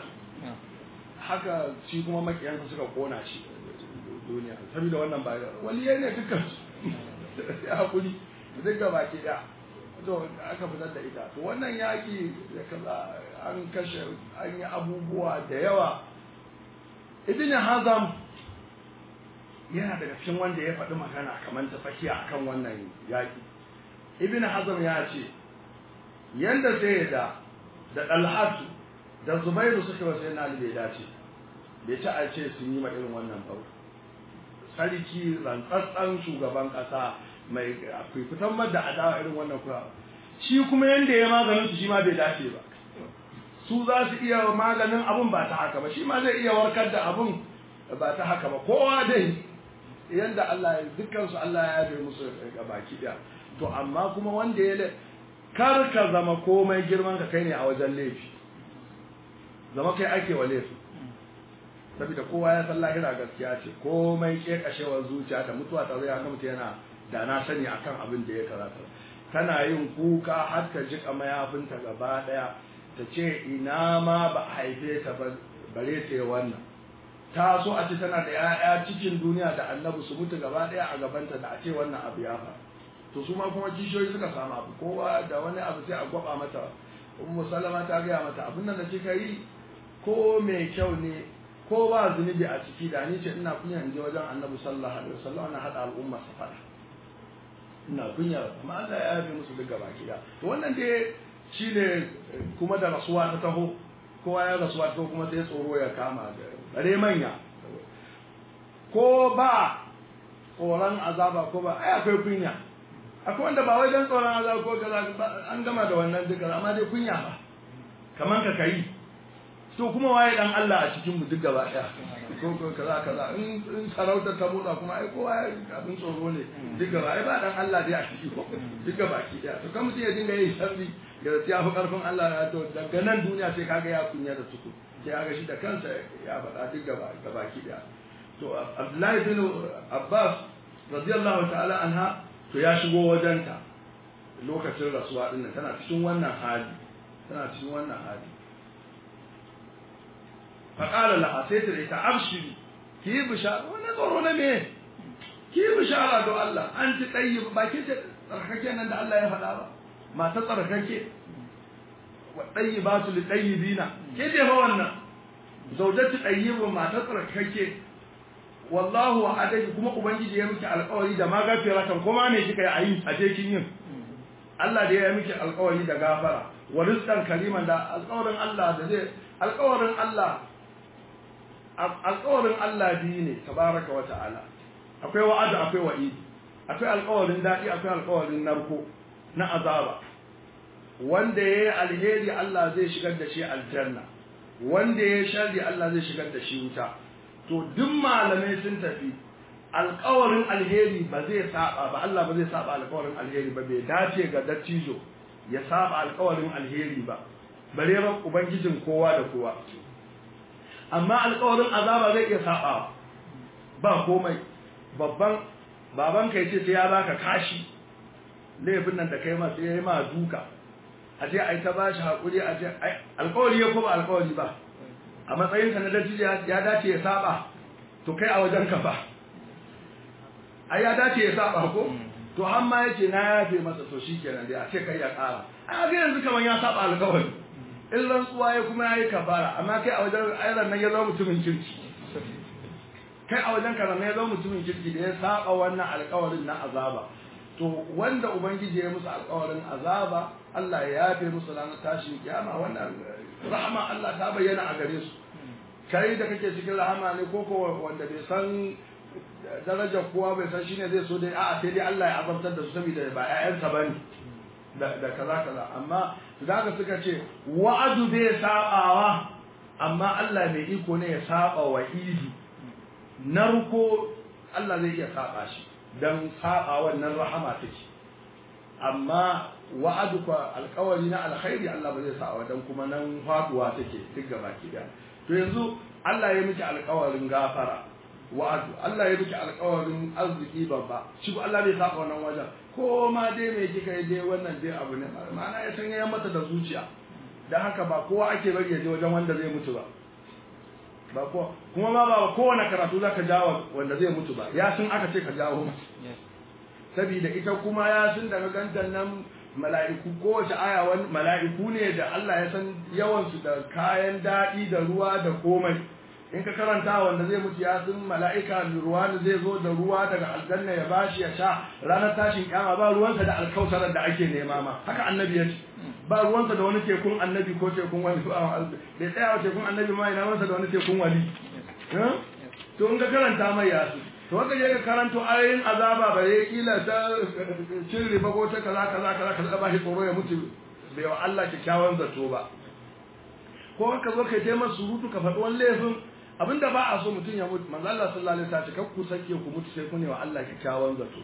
haka shi kuma makiyansa suka kona shi duniya saboda wannan ba waliyai ne dukkan ya hakuri duk ga baki da to aka fitar da ita to wannan yaki da kaza an kashe an yi abubuwa da yawa ibn hazam yana daga cikin wanda ya faɗi magana kamar ta tsakiya akan wannan yaki ibn hazam ya ce yanda sai da da dalhatu da zubairu suka wasu yana bai dace bai ci a ce sun yi ma irin wannan bau sarki rantsatsan shugaban kasa mai fitan da adawa irin wannan kuwa shi kuma yanda ya maganin su shi ma bai dace ba su za su iya maganin abun ba ta haka ba shi ma zai iya warkar da abun ba ta haka ba kowa dai yanda Allah ya dukkan su Allah ya yabe musu baki daya to amma kuma wanda ya kar ka zama komai girman ka kai ne a wajen laifi zama kai ake wa laifi saboda kowa ya san lahira gaskiya ce komai kekashewar zuciya ta mutuwa ta zai haka mutu yana da na sani akan abin da ya karata tana yin kuka har ta jika mayafinta gaba daya ta ce ina ma ba a haife ta bare ta yi wannan ta so a ce tana da 'ya'ya cikin duniya da annabi su mutu gaba daya a gabanta da a ce wannan abu ya faru to su ma kuma kishiyoyi suka samu abu kowa da wani abu sai a gwaba mata ummu salama ta gaya mata abin nan da kika yi ko mai kyau ne ko ba zunubi a ciki da ni ce ina kunya in je wajen annabi sallallahu alaihi wasallam na hada al'umma sa fada ina kunya amma Allah ya yabe musu duk gaba kida to wannan dai shine kuma da rasuwa ta taho kowa ya rasuwa ta kuma sai tsoro ya kama da bare manya ko ba tsoron azaba ko ba ai akwai kunya akwai wanda ba wai dan tsoron azaba ko kaza an gama da wannan duka amma dai kunya ba kaman ka kai to kuma waye dan Allah a cikin mu duk gaba daya ko ko kaza kaza in in sarauta ta motsa kuma ai kowa abin tsoro ne duk gaba ai ba dan Allah dai a ciki ko duk gaba ki daya to kan mutum ya dinga yin sharri ya ya fi karfin Allah ya to daga nan duniya sai kaga ya kunya da suku sai kaga shi da kansa ya faɗa duk gaba gaba ki daya to Abdullahi bin Abbas radiyallahu ta'ala anha to ya shigo wajenta lokacin rasuwa din tana cikin wannan hali tana cikin wannan hali faƙala laha sai ta ita abshiri ki yi bishara wani tsoro na me ki yi bishara don Allah an ci tsayi ba ke ce tsarkake nan da Allah ya faɗa ba mata tsarkake wa tsayi ba su li tsayi bina ke ce fa wannan zaujati tsayyibun mata tsarkake wallahu wa adaki kuma ubangiji ya miki alƙawari da ma gafira kan kuma me kika yi a yi a je kin yin Allah da ya miki alƙawari da gafara wa rizqan kariman da alƙawarin Allah da zai alƙawarin Allah alƙawarin Allah biyu ne tabaraka wa ta'ala akwai wa'ada akwai wa'idi akwai alƙawarin daɗi akwai alƙawarin narko na azaba wanda yayi alheri Allah zai shigar da shi aljanna wanda yayi sharri Allah zai shigar da shi wuta to duk malamai sun tafi alƙawarin alheri ba zai saba ba Allah ba zai saba alƙawarin alheri ba bai dace ga dattijo ya saba alƙawarin alheri ba bare ba ubangijin kowa da kowa amma alƙawarin azaba zai iya saba ba komai babban baban kai ce sai ya baka kashi laifin nan da kai ma sai ya yi ma duka a je ai ta bashi hakuri a je alƙawari ya ko ba alƙawari ba a matsayin ka na dattijo ya dace ya saba to kai a wajen ka ba ai ya dace ya saba ko to har ma yace na yafe masa to shikenan dai a ce kai ya ƙara a ga yanzu kaman ya saba alƙawari in rantsuwa ya kuma yayi kafara amma kai a wajen ayran nan ya zama mutumin kirki kai a wajen ka nan ya zama mutumin kirki da ya saba wannan alƙawarin na azaba to wanda ubangiji ya musu alƙawarin azaba Allah ya yafe musu ranar tashin kiyama wannan rahama Allah ta bayyana a gare su kai da kake cikin rahama ne ko ko wanda bai san darajar kowa bai san shine zai so dai a'a sai dai Allah ya azabtar da su saboda ba ƴaƴansa bane da da kaza kaza amma da ka suka ce wa'adu bai sabawa amma Allah mai iko ne ya saba wa idi narko Allah zai iya saba shi dan saba wannan rahama take amma wa'aduka alƙawari na alkhairi Allah ba zai saba dan kuma nan faduwa take duk gaba ki da to yanzu Allah ya miki alƙawarin gafara wa'adu Allah ya miki alƙawarin arziki babba shi ko Allah bai saba wannan wajen ko ma dai me kika yi dai wannan dai abu ne ma'ana ya san ya mata da zuciya dan haka ba kowa ake bari ya je wajen wanda zai mutu ba ba ko kuma ma ba kowane karatu zaka jawo wanda zai mutu ba ya sun aka ce ka jawo saboda ita kuma ya sun daga gandan nan mala'iku kowace aya wani mala'iku ne da Allah ya san yawansu da kayan daɗi da ruwa da komai in ka karanta wanda zai mutu ya sun mala'ika ruwa da zai zo da ruwa daga aljanna ya bashi ya sha ranar tashin kyama ba ruwansa da alkausarar da ake nema ma haka annabi ya ce ba ruwansa da wani tekun annabi ko tekun wani bai tsaya wa tekun annabi ma ina ruwansa da wani tekun wali to in ka karanta mai yasu to wanda je ka karanto ayoyin azaba ba ya kila ta cin riba ko ta kaza kaza kaza kaza ba shi tsoro ya mutu bai wa Allah kyakkyawan zato ba ko ka zo kai taimar surutu ka faɗi wani laifin abinda ba a so mutum ya mutu manzo Allah sallallahu alaihi wasallam kar ku sake ku mutu sai ku ne wa Allah kyakkyawan zato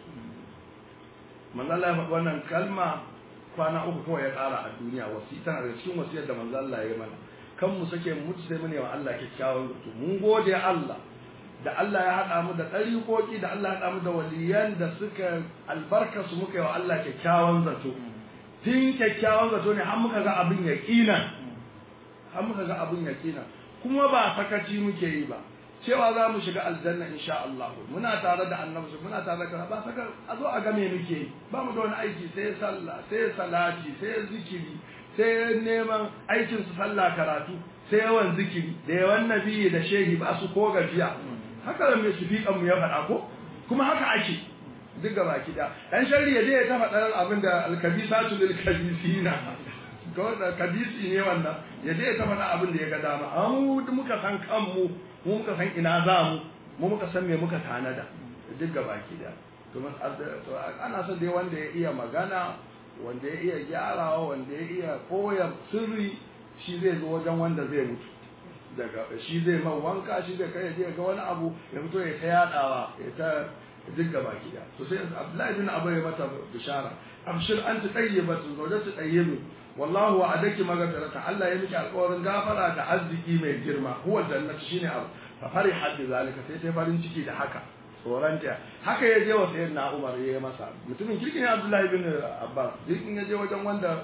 manzo Allah ya faɗi wannan kalma kwana uku kawai ya ƙara a duniya wasi tana da cikin wasiyar da manzo Allah ya yi mana kan mu sake mu mutu sai mu ne wa Allah kyakkyawan zato mun gode Allah da Allah ya haɗa mu da ɗariƙoƙi da Allah ya haɗa mu da waliyan da suka albarka su muka yi wa Allah kyakkyawan zato tun kyakkyawan zato ne har muka ga abin yaƙina har muka ga abin yaƙina kuma ba sakaci muke yi ba cewa za mu shiga aljanna insha Allah muna tare da annabi muna tare da ba saka a zo a ga me muke yi ba mu da wani aiki sai sallah sai salati sai zikiri sai neman aikin su sallah karatu sai yawan zikiri da yawan nabi da shehi ba su ko gajiya haka da mai sufiƙan mu ya faɗa ko kuma haka ake duk gaba kida dan sharri ya je ya ta faɗa abin da alkabisatu lil kabisina ko da kabisi ne wannan ya je ya ta faɗa abin da ya ga dama amma muka san kanmu mu muka san ina za mu mu muka san me muka tanada duk gaba kida to ana son dai wanda ya iya magana wanda ya iya gyarawa wanda ya iya koyar sirri shi zai zo wajen wanda zai mutu daga shi zai man wanka shi zai kai je ga wani abu ya fito ya ta yadawa ya ta digga baki da to sai Abdullahi bin Abu ya mata bishara abshir anta tayyibatu zawjatu tayyibu wallahu wa'adaki maghfirata Allah ya miki alƙawarin gafara da arziki mai girma huwa jannatu shine abu fa fariha bi zalika sai sai farin ciki da haka tsoranta haka ya je wa sayyidina Umar ya yi masa mutumin kirkin Abdullahi bin Abbas duk in ya je wajen wanda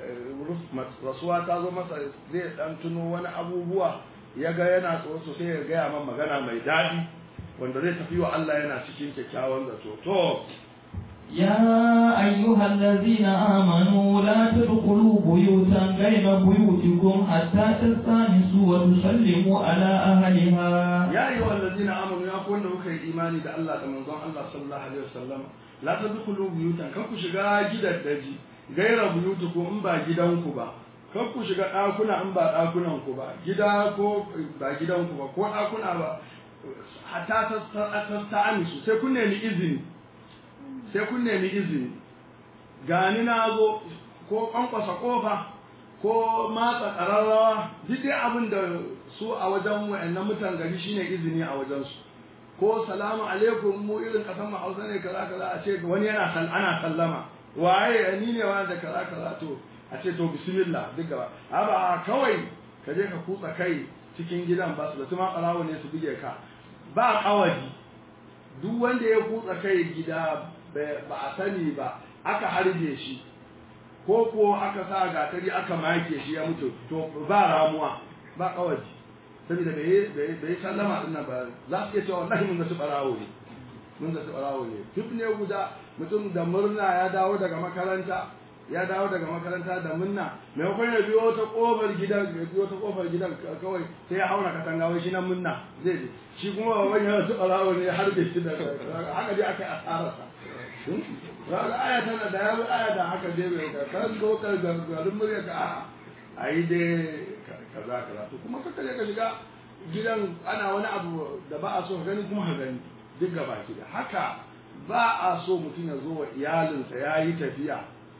rasuwa ta zo masa zai dan tuno wani abubuwa ya ga yana tsoro sosai ya gaya man magana mai daɗi wanda zai tafi wa Allah yana cikin kyakkyawan zato to يا أيها الذين آمنوا لا تدخلوا بيوتا غير بيوتكم حتى تستانسوا وتسلموا على أهلها يا أيها الذين آمنوا يا أخوان لك إيماني ده الله كما الله صلى الله عليه وسلم لا تدخلوا بيوتا كم شغا جدا دجي gaira buyutukum in ba gidanku ba kar ku shiga ɗakuna in ba ɗakunanku ba gida ko ba gidanku ba ko ɗakuna ba hatta ta amisu sai kun nemi izini sai kun nemi izini gani na zo ko ƙwanƙwasa ƙofa ko matsa ƙararrawa duk dai abin da su a wajen wa'annan mutan gari shine izini a wajensu ko salamu alaikum mu irin ƙasar mu hausa ne kaza kaza a ce wani yana ana sallama waye ni ne wani da kaza kaza to a ce to bismillah duk gaba ba kawai ka je ka kutsa kai cikin gidan ba su da tuma ɓarawo ne su buge ka ba kawadi duk wanda ya kutsa kai gida ba a sani ba aka harbe shi ko ko aka sa gatari aka make shi ya mutu to ba ramuwa ba kawadi saboda bai bai sallama din nan ba za su iya cewa wallahi mun ga su ɓarawo ne mun ga su ɓarawo ne duk ne guda mutum da murna ya dawo daga makaranta ya dawo daga makaranta da munna maimakon ya biyo ta kofar gidan ya biyo ta kofar gidan kawai sai ya haura katanga wai shi nan munna zai je shi kuma baban ya su alawo ne har da shi da haka dai aka yi asararsa ga aya tana da ya aya da haka dai bai ka kan go ka garin murya ka a ayi dai kaza kaza to kuma kaka je ka shiga gidan ana wani abu da ba a so gani kuma ka gani duk gaba ki da haka ba a so mutum ya zo wa iyalinsa ya yi tafiya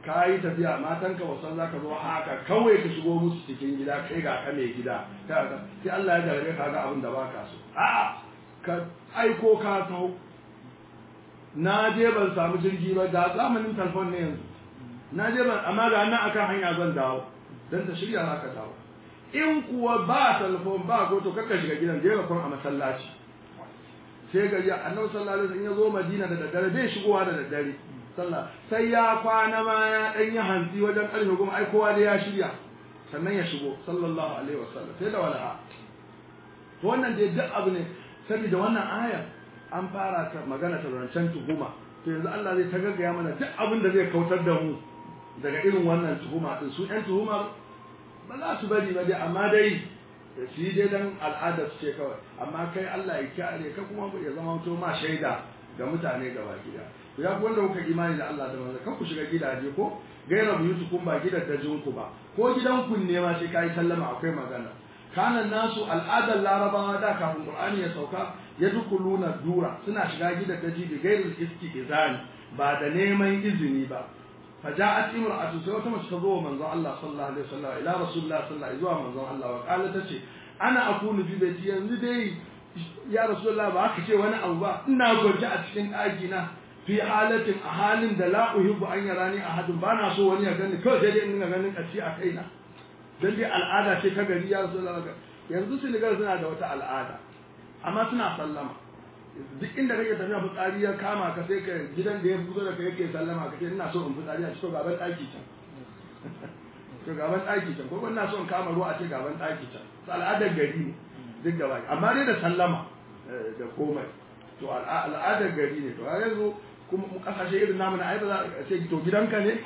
ka yi tafiya matanka wasan za ka zo haka kawai ka shigo musu cikin gida kai ga ka mai gida sai Allah ya jarabe ka ga abin da ba ka so a'a ka aiko ka taho na je ban samu jirgi ba ga zamanin telefon ne yanzu na je ban amma ga nan akan hanya zan dawo dan ta shirya za ka dawo in kuwa ba telefon ba ko to kakka shiga gidan je ka a masallaci sai ga ya annabi sallallahu alaihi wasallam ya zo Madina da daddare bai shigowa da daddare sallah sai ya kwana ma ya dan yi hantsi wajen karfe goma ai kowa da ya shirya sannan ya shigo sallallahu alaihi wasallam sai da wala'a to wannan dai duk abu ne saboda wannan aya an fara ta magana ta rancen tuhuma to yanzu Allah zai ta gaggaya mana duk abin da zai kautar da mu daga irin wannan tuhuma din su ɗan tuhuma ba za su bari ba dai amma dai su yi dai dan al'adar su ce kawai amma kai Allah ya kyale ka kuma ya zama to ma shaida ga mutane gaba gida ya ku wanda kuka imani da Allah da manzo kan ku shiga gidaje ko gaira buyutukum ba gidajen ku ba ko gidan ku ne ma sai kai sallama akwai magana kana nasu al'adar larabawa da kafin qur'ani ya sauka ya dukuluna dura suna shiga gidaje da gairul istizani ba da neman izini ba فجاءت امرأة سوى تمشكضوا من ذا الله صلى الله عليه وسلم إلى رسول الله صلى الله عليه وسلم من ذا الله وقالت تشي أنا أكون في بيتي ينزدي يا رسول الله باك شيء وأنا أوبا إنا قرجع أتشكين آجينا في حالة أحال لا أحب أن يراني أحد بانا سوى وني أغني كل جدي إننا أغني أشي أكينا dan dai al'ada ce ta gari ya rasu yanzu Senegal suna da wata al'ada amma suna sallama duk inda kake tafiya fitsari ya kama ka sai ka gidan da ya fito da kai yake sallama ka ce ina so in fitsari a cikin gaban ɗaki can to gaban ɗaki can ko ina so in kama ruwa a ce gaban ɗaki can to al'adar gari ne duk da baki amma dai da sallama da komai to al'adar gari ne to a yanzu kuma mu kasashe irin namu na ai ba za a ce to gidanka ne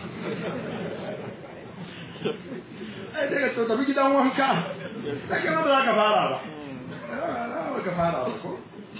ai daga to tafi gidan wanka kai ma ba za ka fara ba ba ka fara ba ko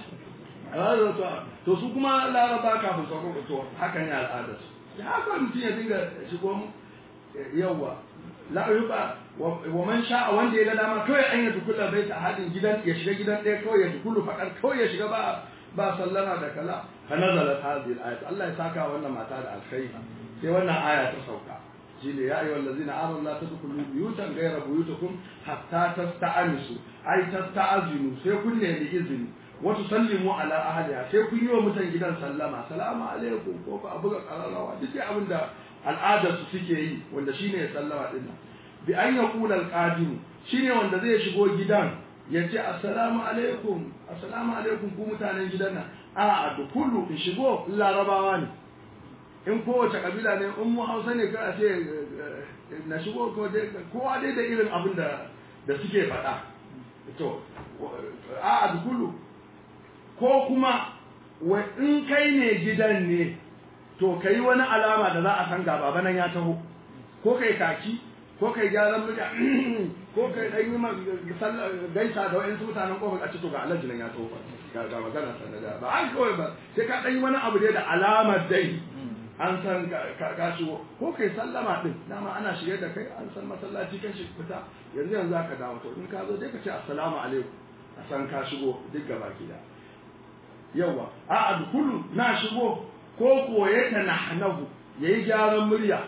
to su kuma laraba kafin sauko to haka ne al'adar su ya haka mutum ya dinga shigo yawa la yuba wa man sha'a wanda ya ga dama kawai an yi tukula bai ta hadin gidan ya shiga gidan ɗaya kawai ya tukulu fakar kawai ya shiga ba ba sallama da kala fa nazala hadhihi al-ayat Allah ya saka wannan mata da alkhairi sai wannan aya ta sauka shine ya ayyuhal ladzina amanu la tadkhulu buyutan ghayra buyutikum hatta tasta'anisu ay tasta'azinu sai kun nemi izini wasu sallimu ala ahliha sai kun yi wa mutan gidan sallama salamu alaikum ko ka abuga qararawa duk dai abin da al'adar su suke yi wanda shine ya sallama din nan bi an yaqula al-qadim shine wanda zai shigo gidan ya ce assalamu alaikum assalamu alaikum ku mutanen gidan nan a dukulu in shigo larabawa ne in kowace kabila ne in mu hausa ne ka ce na shigo kowa dai da irin abin da da suke faɗa to a dukulu ko kuma wa in kai ne gidan ne to kai wani alama da za a san gaba nan ya taho ko kai kaki ko kai gyaran murya ko kai dan yi gaisa da wayansu mutanen kofar a ce to ga alhaji nan ya taho ga ga magana sanada ba an kawai ba sai ka dan yi wani abu dai da alamar dai an san ka shigo ko kai sallama din dama ana shirye da kai an san masallaci kan shi fita yanzu yanzu aka dawo to in ka zo dai ka ce assalamu alaikum a san ka shigo duk gaba gida yawa a adkulu na shigo ko koye ta nahnahu yayi gyaran murya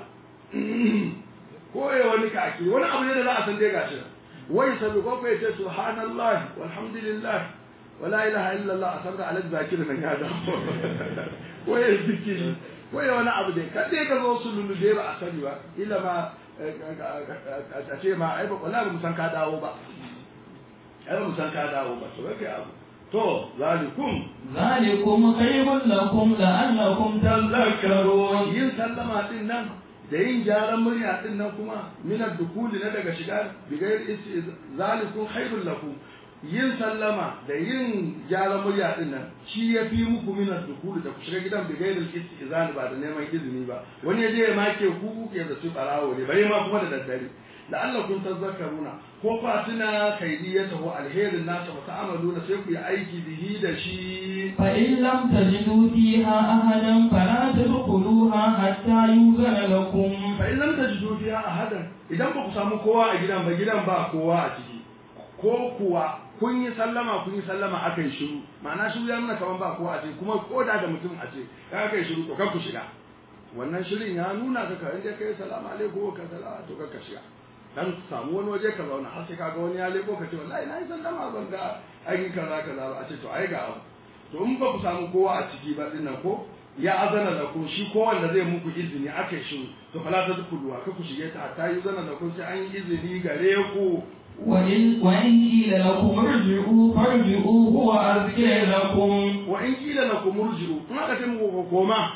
ko ya wani kaki wani abu ne da za a san dai gashi wai sabi ko kai ce subhanallahi walhamdulillah wala ilaha illallah a sabra alal zakir nan ya dawo ko ya zikiri ko ya wani abu dai ka dai ka zo su lulu dai ba a sani ba illa ma a ce ma ai ba wallahi ba mu san ka dawo ba ai ba mu san ka dawo ba to kai abu to zalikum zalikum khayrun lakum la'allakum tadhakkarun yin sallama din nan da yin gyaran murya din nan kuma minar dukuli na daga shiga bigayar isi zalikum khairul lakum yin sallama da yin gyaran murya din nan shi ya fi muku minar dukuli da ku shiga gidan bigayar isi izani ba da neman izini ba wani ya je ya make ku ke da su barawo ne bare ma kuma da daddare la'allakum tazakkaruna ko fa tuna kaidiyatahu alherin nasa wa ta'amaluna sai ku yi aiki bihi da shi fa in lam tajidu fiha ahadan fala tadkhuluha hatta yuzana lakum fa in lam tajidu fiha ahadan idan ba ku samu kowa a gidan ba gidan ba kowa a ciki ko kuwa kun yi sallama kun yi sallama aka yi shiru ma'ana shiru ya nuna kaman ba kowa a ciki kuma ko da da mutum a ce ka aka yi shiru to kan ku shiga wannan shirin ya nuna ka ka inda kai salamu alaikum ka salama to ka shiga dan samu wani waje ka zauna har sai ka ga wani ya leko ka ce wallahi na yi sallama ban ga ai kaza kaza ba a ce to ai ga abu to in ba ku samu kowa a ciki ba dinnan ko ya azana da ku shi ko wanda zai muku izini aka shi to fala ta dukuluwa ka ku shige ta ta yi zana da ku sai an yi izini gare ku وإن وإن قيل لكم ارجعوا فارجعوا هو أزكى لكم wa in kila lakum murji'u in aka ce muku koma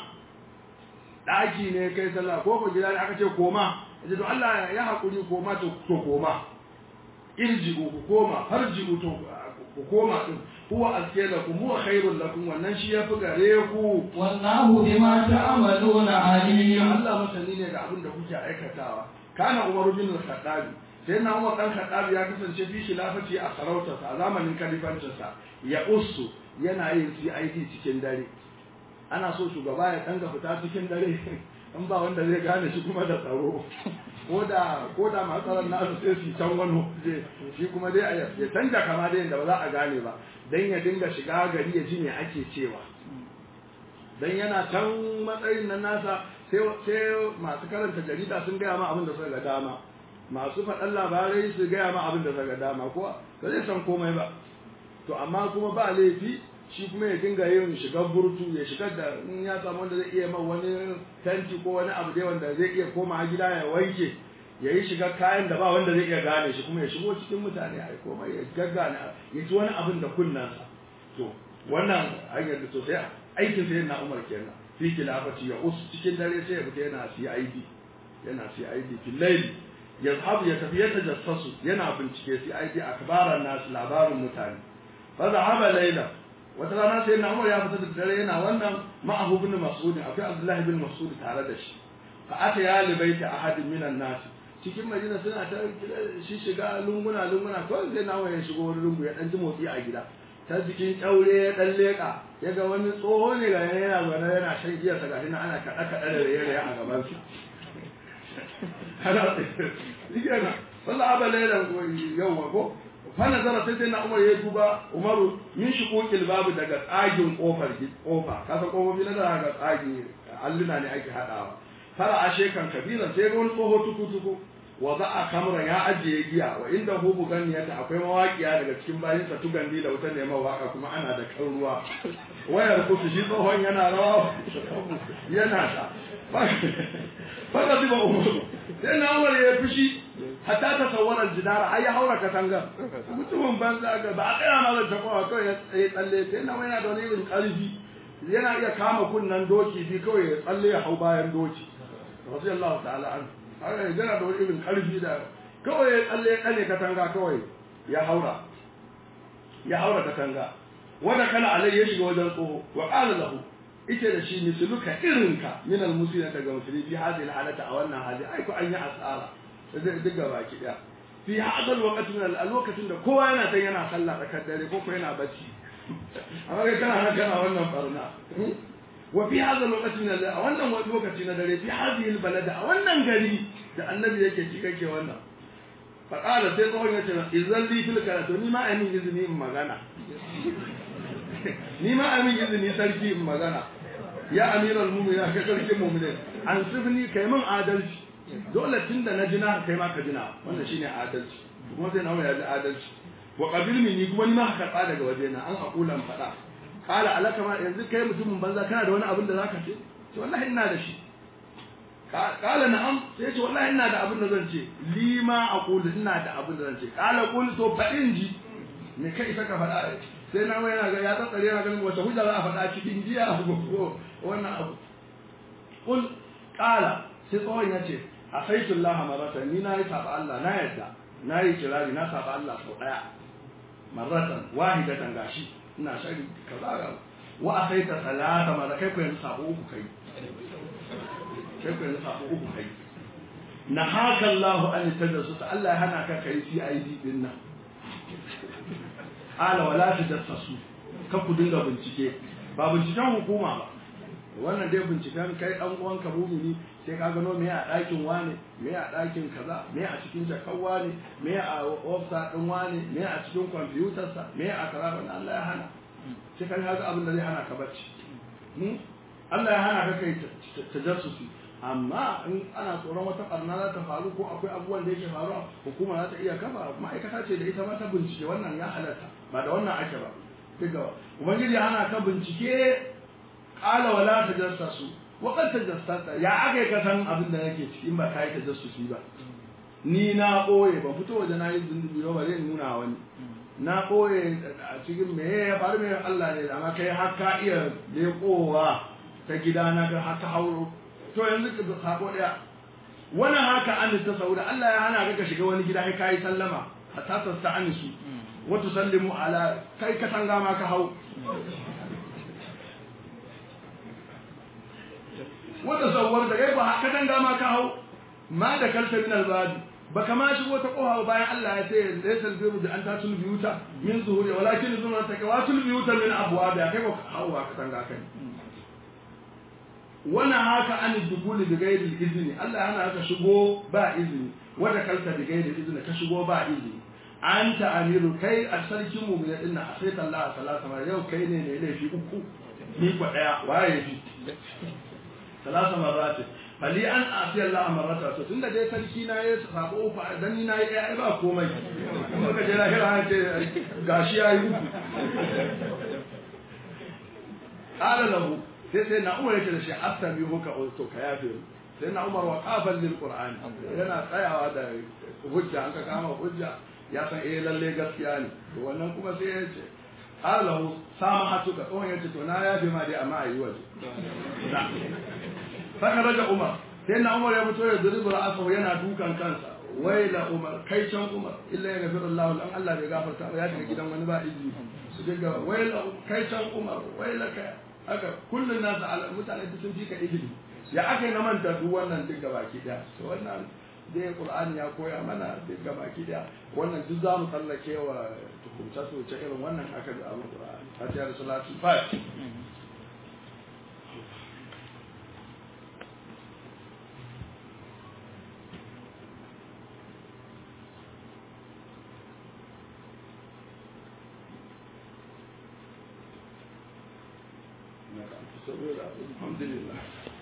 daki ne kai sallah ko ko gida ne aka ce koma yace to Allah ya hakuri koma to to koma irji'u ku koma farji'u to ku koma din huwa azke lakum huwa khairul lakum wannan shi yafi gare ku والله بما تعملون عليم Allah masani ne ga abin da kuke aikatawa kana Umar bin al-Khattab sai na Umar dan Khattab ya kasance fi khilafati a sarautarsa a zamanin kalifancinsa ya ussu yana yin CID cikin dare ana so shugaba ya danga fita cikin dare in ba wanda zai gane shi kuma da tsaro ko da ko da masu tsaron nasu sai su can wani waje shi kuma dai ya canja kama da yadda ba za a gane ba dan ya dinga shiga gari ya ji me ake cewa dan yana can matsayin nan nasa sai sai masu karanta jarida sun gaya ma abin da suka ga dama masu faɗan labarai su gaya ma abin da suka ga dama ko ba zai san komai ba to amma kuma ba laifi shi kuma ya dinga yin shigar burtu ya shigar da in ya samu wanda zai iya man wani tanti ko wani abu dai wanda zai iya koma gida ya wanke ya yi shigar kayan da ba wanda zai iya gane shi kuma ya shigo cikin mutane a komai ya gaggane ya ci wani abin da kunnansa to wannan hanyar da sosai aikin sai na umar kenan fi kilafati ya us cikin dare sai ya fita yana CID yana CID fil layl yazhabu ya tafi ya tajassasu yana bincike CID akbaran nas labarin mutane fa zahaba layla wata rana sai na umar ya fita da dare yana wannan ma'ahu bin mas'ud akwai abdullahi bin mas'ud tare da shi fa ata ya libaita ahadin minan nas cikin madina suna ta shi shiga lunguna lunguna kawai sai na ya shigo wani lungu ya dan ji motsi a gida ta jikin kyaure ya dan leka ya ga wani tsoho ne ga yana zaune yana shan giya sa gashi ana kaɗa kaɗa da raye raye a gaban sa ana yana sallah aba lailan yawwa ko fa nazara sai sai na umar ya duba umaru min shuquqil babu daga tsagin kofar kofa kasan kofofi na daga tsagi alluna ne ake hadawa fara ashe kan kabiran sai ga wani tsoho tuku tuku wa za a kamra ya ajiye giya wa inda hubu ganiyata akwai mawaƙiya daga cikin bayin sa tugandi da wuta neman waka kuma ana da kan ruwa wayar kusu shi tsohon yana rawa yana ta faka zuba umaru sai na umar ya fushi hatta ta sawarar jidara har ya haura katanga mutumin banza ga ba a tsaya ma zan taɓa kawai ya tsalle sai na yana da wani irin ƙarfi yana iya kama kunnan doki bi kawai ya tsalle ya hau bayan doki radiyallahu ta'ala an haka yana da wani irin karfi da kawai ya tsalle ya kane katanga kawai ya haura ya haura katanga wanda kana alai ya shiga wajen tsoho wa qala lahu ita da shi misluka irinka min almuslimin daga musulmi fi hadhihi alhalata a wannan hali ai ko an yi asara zai diga baki daya fi hadal waqti min alwaqtin da kowa yana san yana sallah tsakar dare ko ko yana bacci amma kai kana nan kana wannan barna وفي هذا الوقت من a wannan lokaci na dare fi hadhihi albalada a wannan gari da annabi yake ci kake wannan fa qala sai tsohon yace idan li fil karatu ni ma amin izini in magana ni ma amin izini sarki in magana ya amiral mu'minin ka sarkin mu'minin an sifni kai min adalci dole tunda na jina kai ma ka jina wannan shine adalci kuma sai nawa ya ji adalci wa qabil minni kuma ni ma ka karba daga wajena an aqulan fada kala alaka ma yanzu kai mutumin banza kana da wani abin da zaka ce ce wallahi ina da shi kala na'am sai ce wallahi ina da abin da zan ce lima aqulu ina da abin da zan ce kala qul to fadin ji me kai saka fada sai na yana ga ya tsatsare yana ganin wata hujja za a fada cikin jiya ko wannan abu qul kala sai tsohon ya ce asaitu Allah maratan ni na yi saba Allah na yadda na yi kirari na saba Allah sau daya maratan wahidatan gashi ina shari kaza ga wa asaita salata ma da kai ku yanzu sabo uku kai kai ku yanzu sabo uku kai na haka Allah an tajassu ta Allah ya hana ka kai CID din nan ala wala tajassu ka ku dinga bincike ba binciken hukuma ba wannan dai binciken kai dan uwan ka mumini sai ka gano me a ɗakin wane me a ɗakin kaza me a cikin jakan wane me a ofsa ɗin wane me a cikin kwamfutarsa me a kaza wannan Allah ya hana sai ka ga abin da zai hana ka bacci Allah ya hana ka kai tajassusi amma in ana tsoron wata barna za ta faru ko akwai abubuwan da yake faruwa hukuma za ta iya kafa ma'aikata ce da ita ma ta bincike wannan ya halatta ba da wannan ake ba daga ubangiji ana ka bincike qala wala tajassasu wa qad tajassasa ya aka ka san abin da nake ciki in ba kai tajassusi ba ni na boye ba fito waje na yi zunubi ba zai nuna wani na boye a cikin me ya faru me Allah ne amma kai har ka iya lekowa ta gidana ka haka hauro to yanzu ka sako daya wani haka an ta sauda Allah ya hana ka shiga wani gida kai kai sallama hatta sasta anisu wa tusallimu ala kai ka tanga ma ka hau wa tasawwar da kai ba haka tanga ma ka hau ma da kalta min albadi baka ma shigo ta koha bayan Allah ya ce laysa albiru da an tatul biyuta min zuhuri walakin zumra takawatul biyuta min abwab ya kai ba hawa ka tanga kai wani haka an dukuli da gairi izini Allah yana haka shigo ba izini wanda kalta da gairi izini ka shigo ba izini an ta amiru kai a sarkin mu ne dinna a sai Allah sallallahu alaihi yau kai ne ne laifi uku ni ko daya waye fi salasa marat fali an asi Allah marata to tunda dai sarki na ya sabo fa dan ni na yi ai ba komai kuma ka je lahira ce gashi yayi uku qala lahu sai sai na umar yake da shi astabi muka to ka yafe sai na umar wa qafal lil qur'an yana tsayawa da hujja an ka kama hujja ya san eh lalle gaskiya ne to wannan kuma sai ya ce Allah sama hatuka tsohon ya ce to na yafe ma dai amma ayi waje saka raja umar sai na umar ya fito ya zuri ra'asahu yana dukan kansa waila umar kai can umar illa ya gafiru Allah dan Allah bai gafarta ba ya shiga gidan wani ba izini su dinga waila kai can umar waila kai haka kullun nasu ala mutane duk sun fi ka ilimi ya aka na manta duk wannan duk gabaki daya to wannan dai qur'ani ya koya mana duk gabaki daya wannan duk za mu tsallake wa tukunta su ce irin wannan aka da abu qur'ani fatiha da salatu fatiha الحمد لله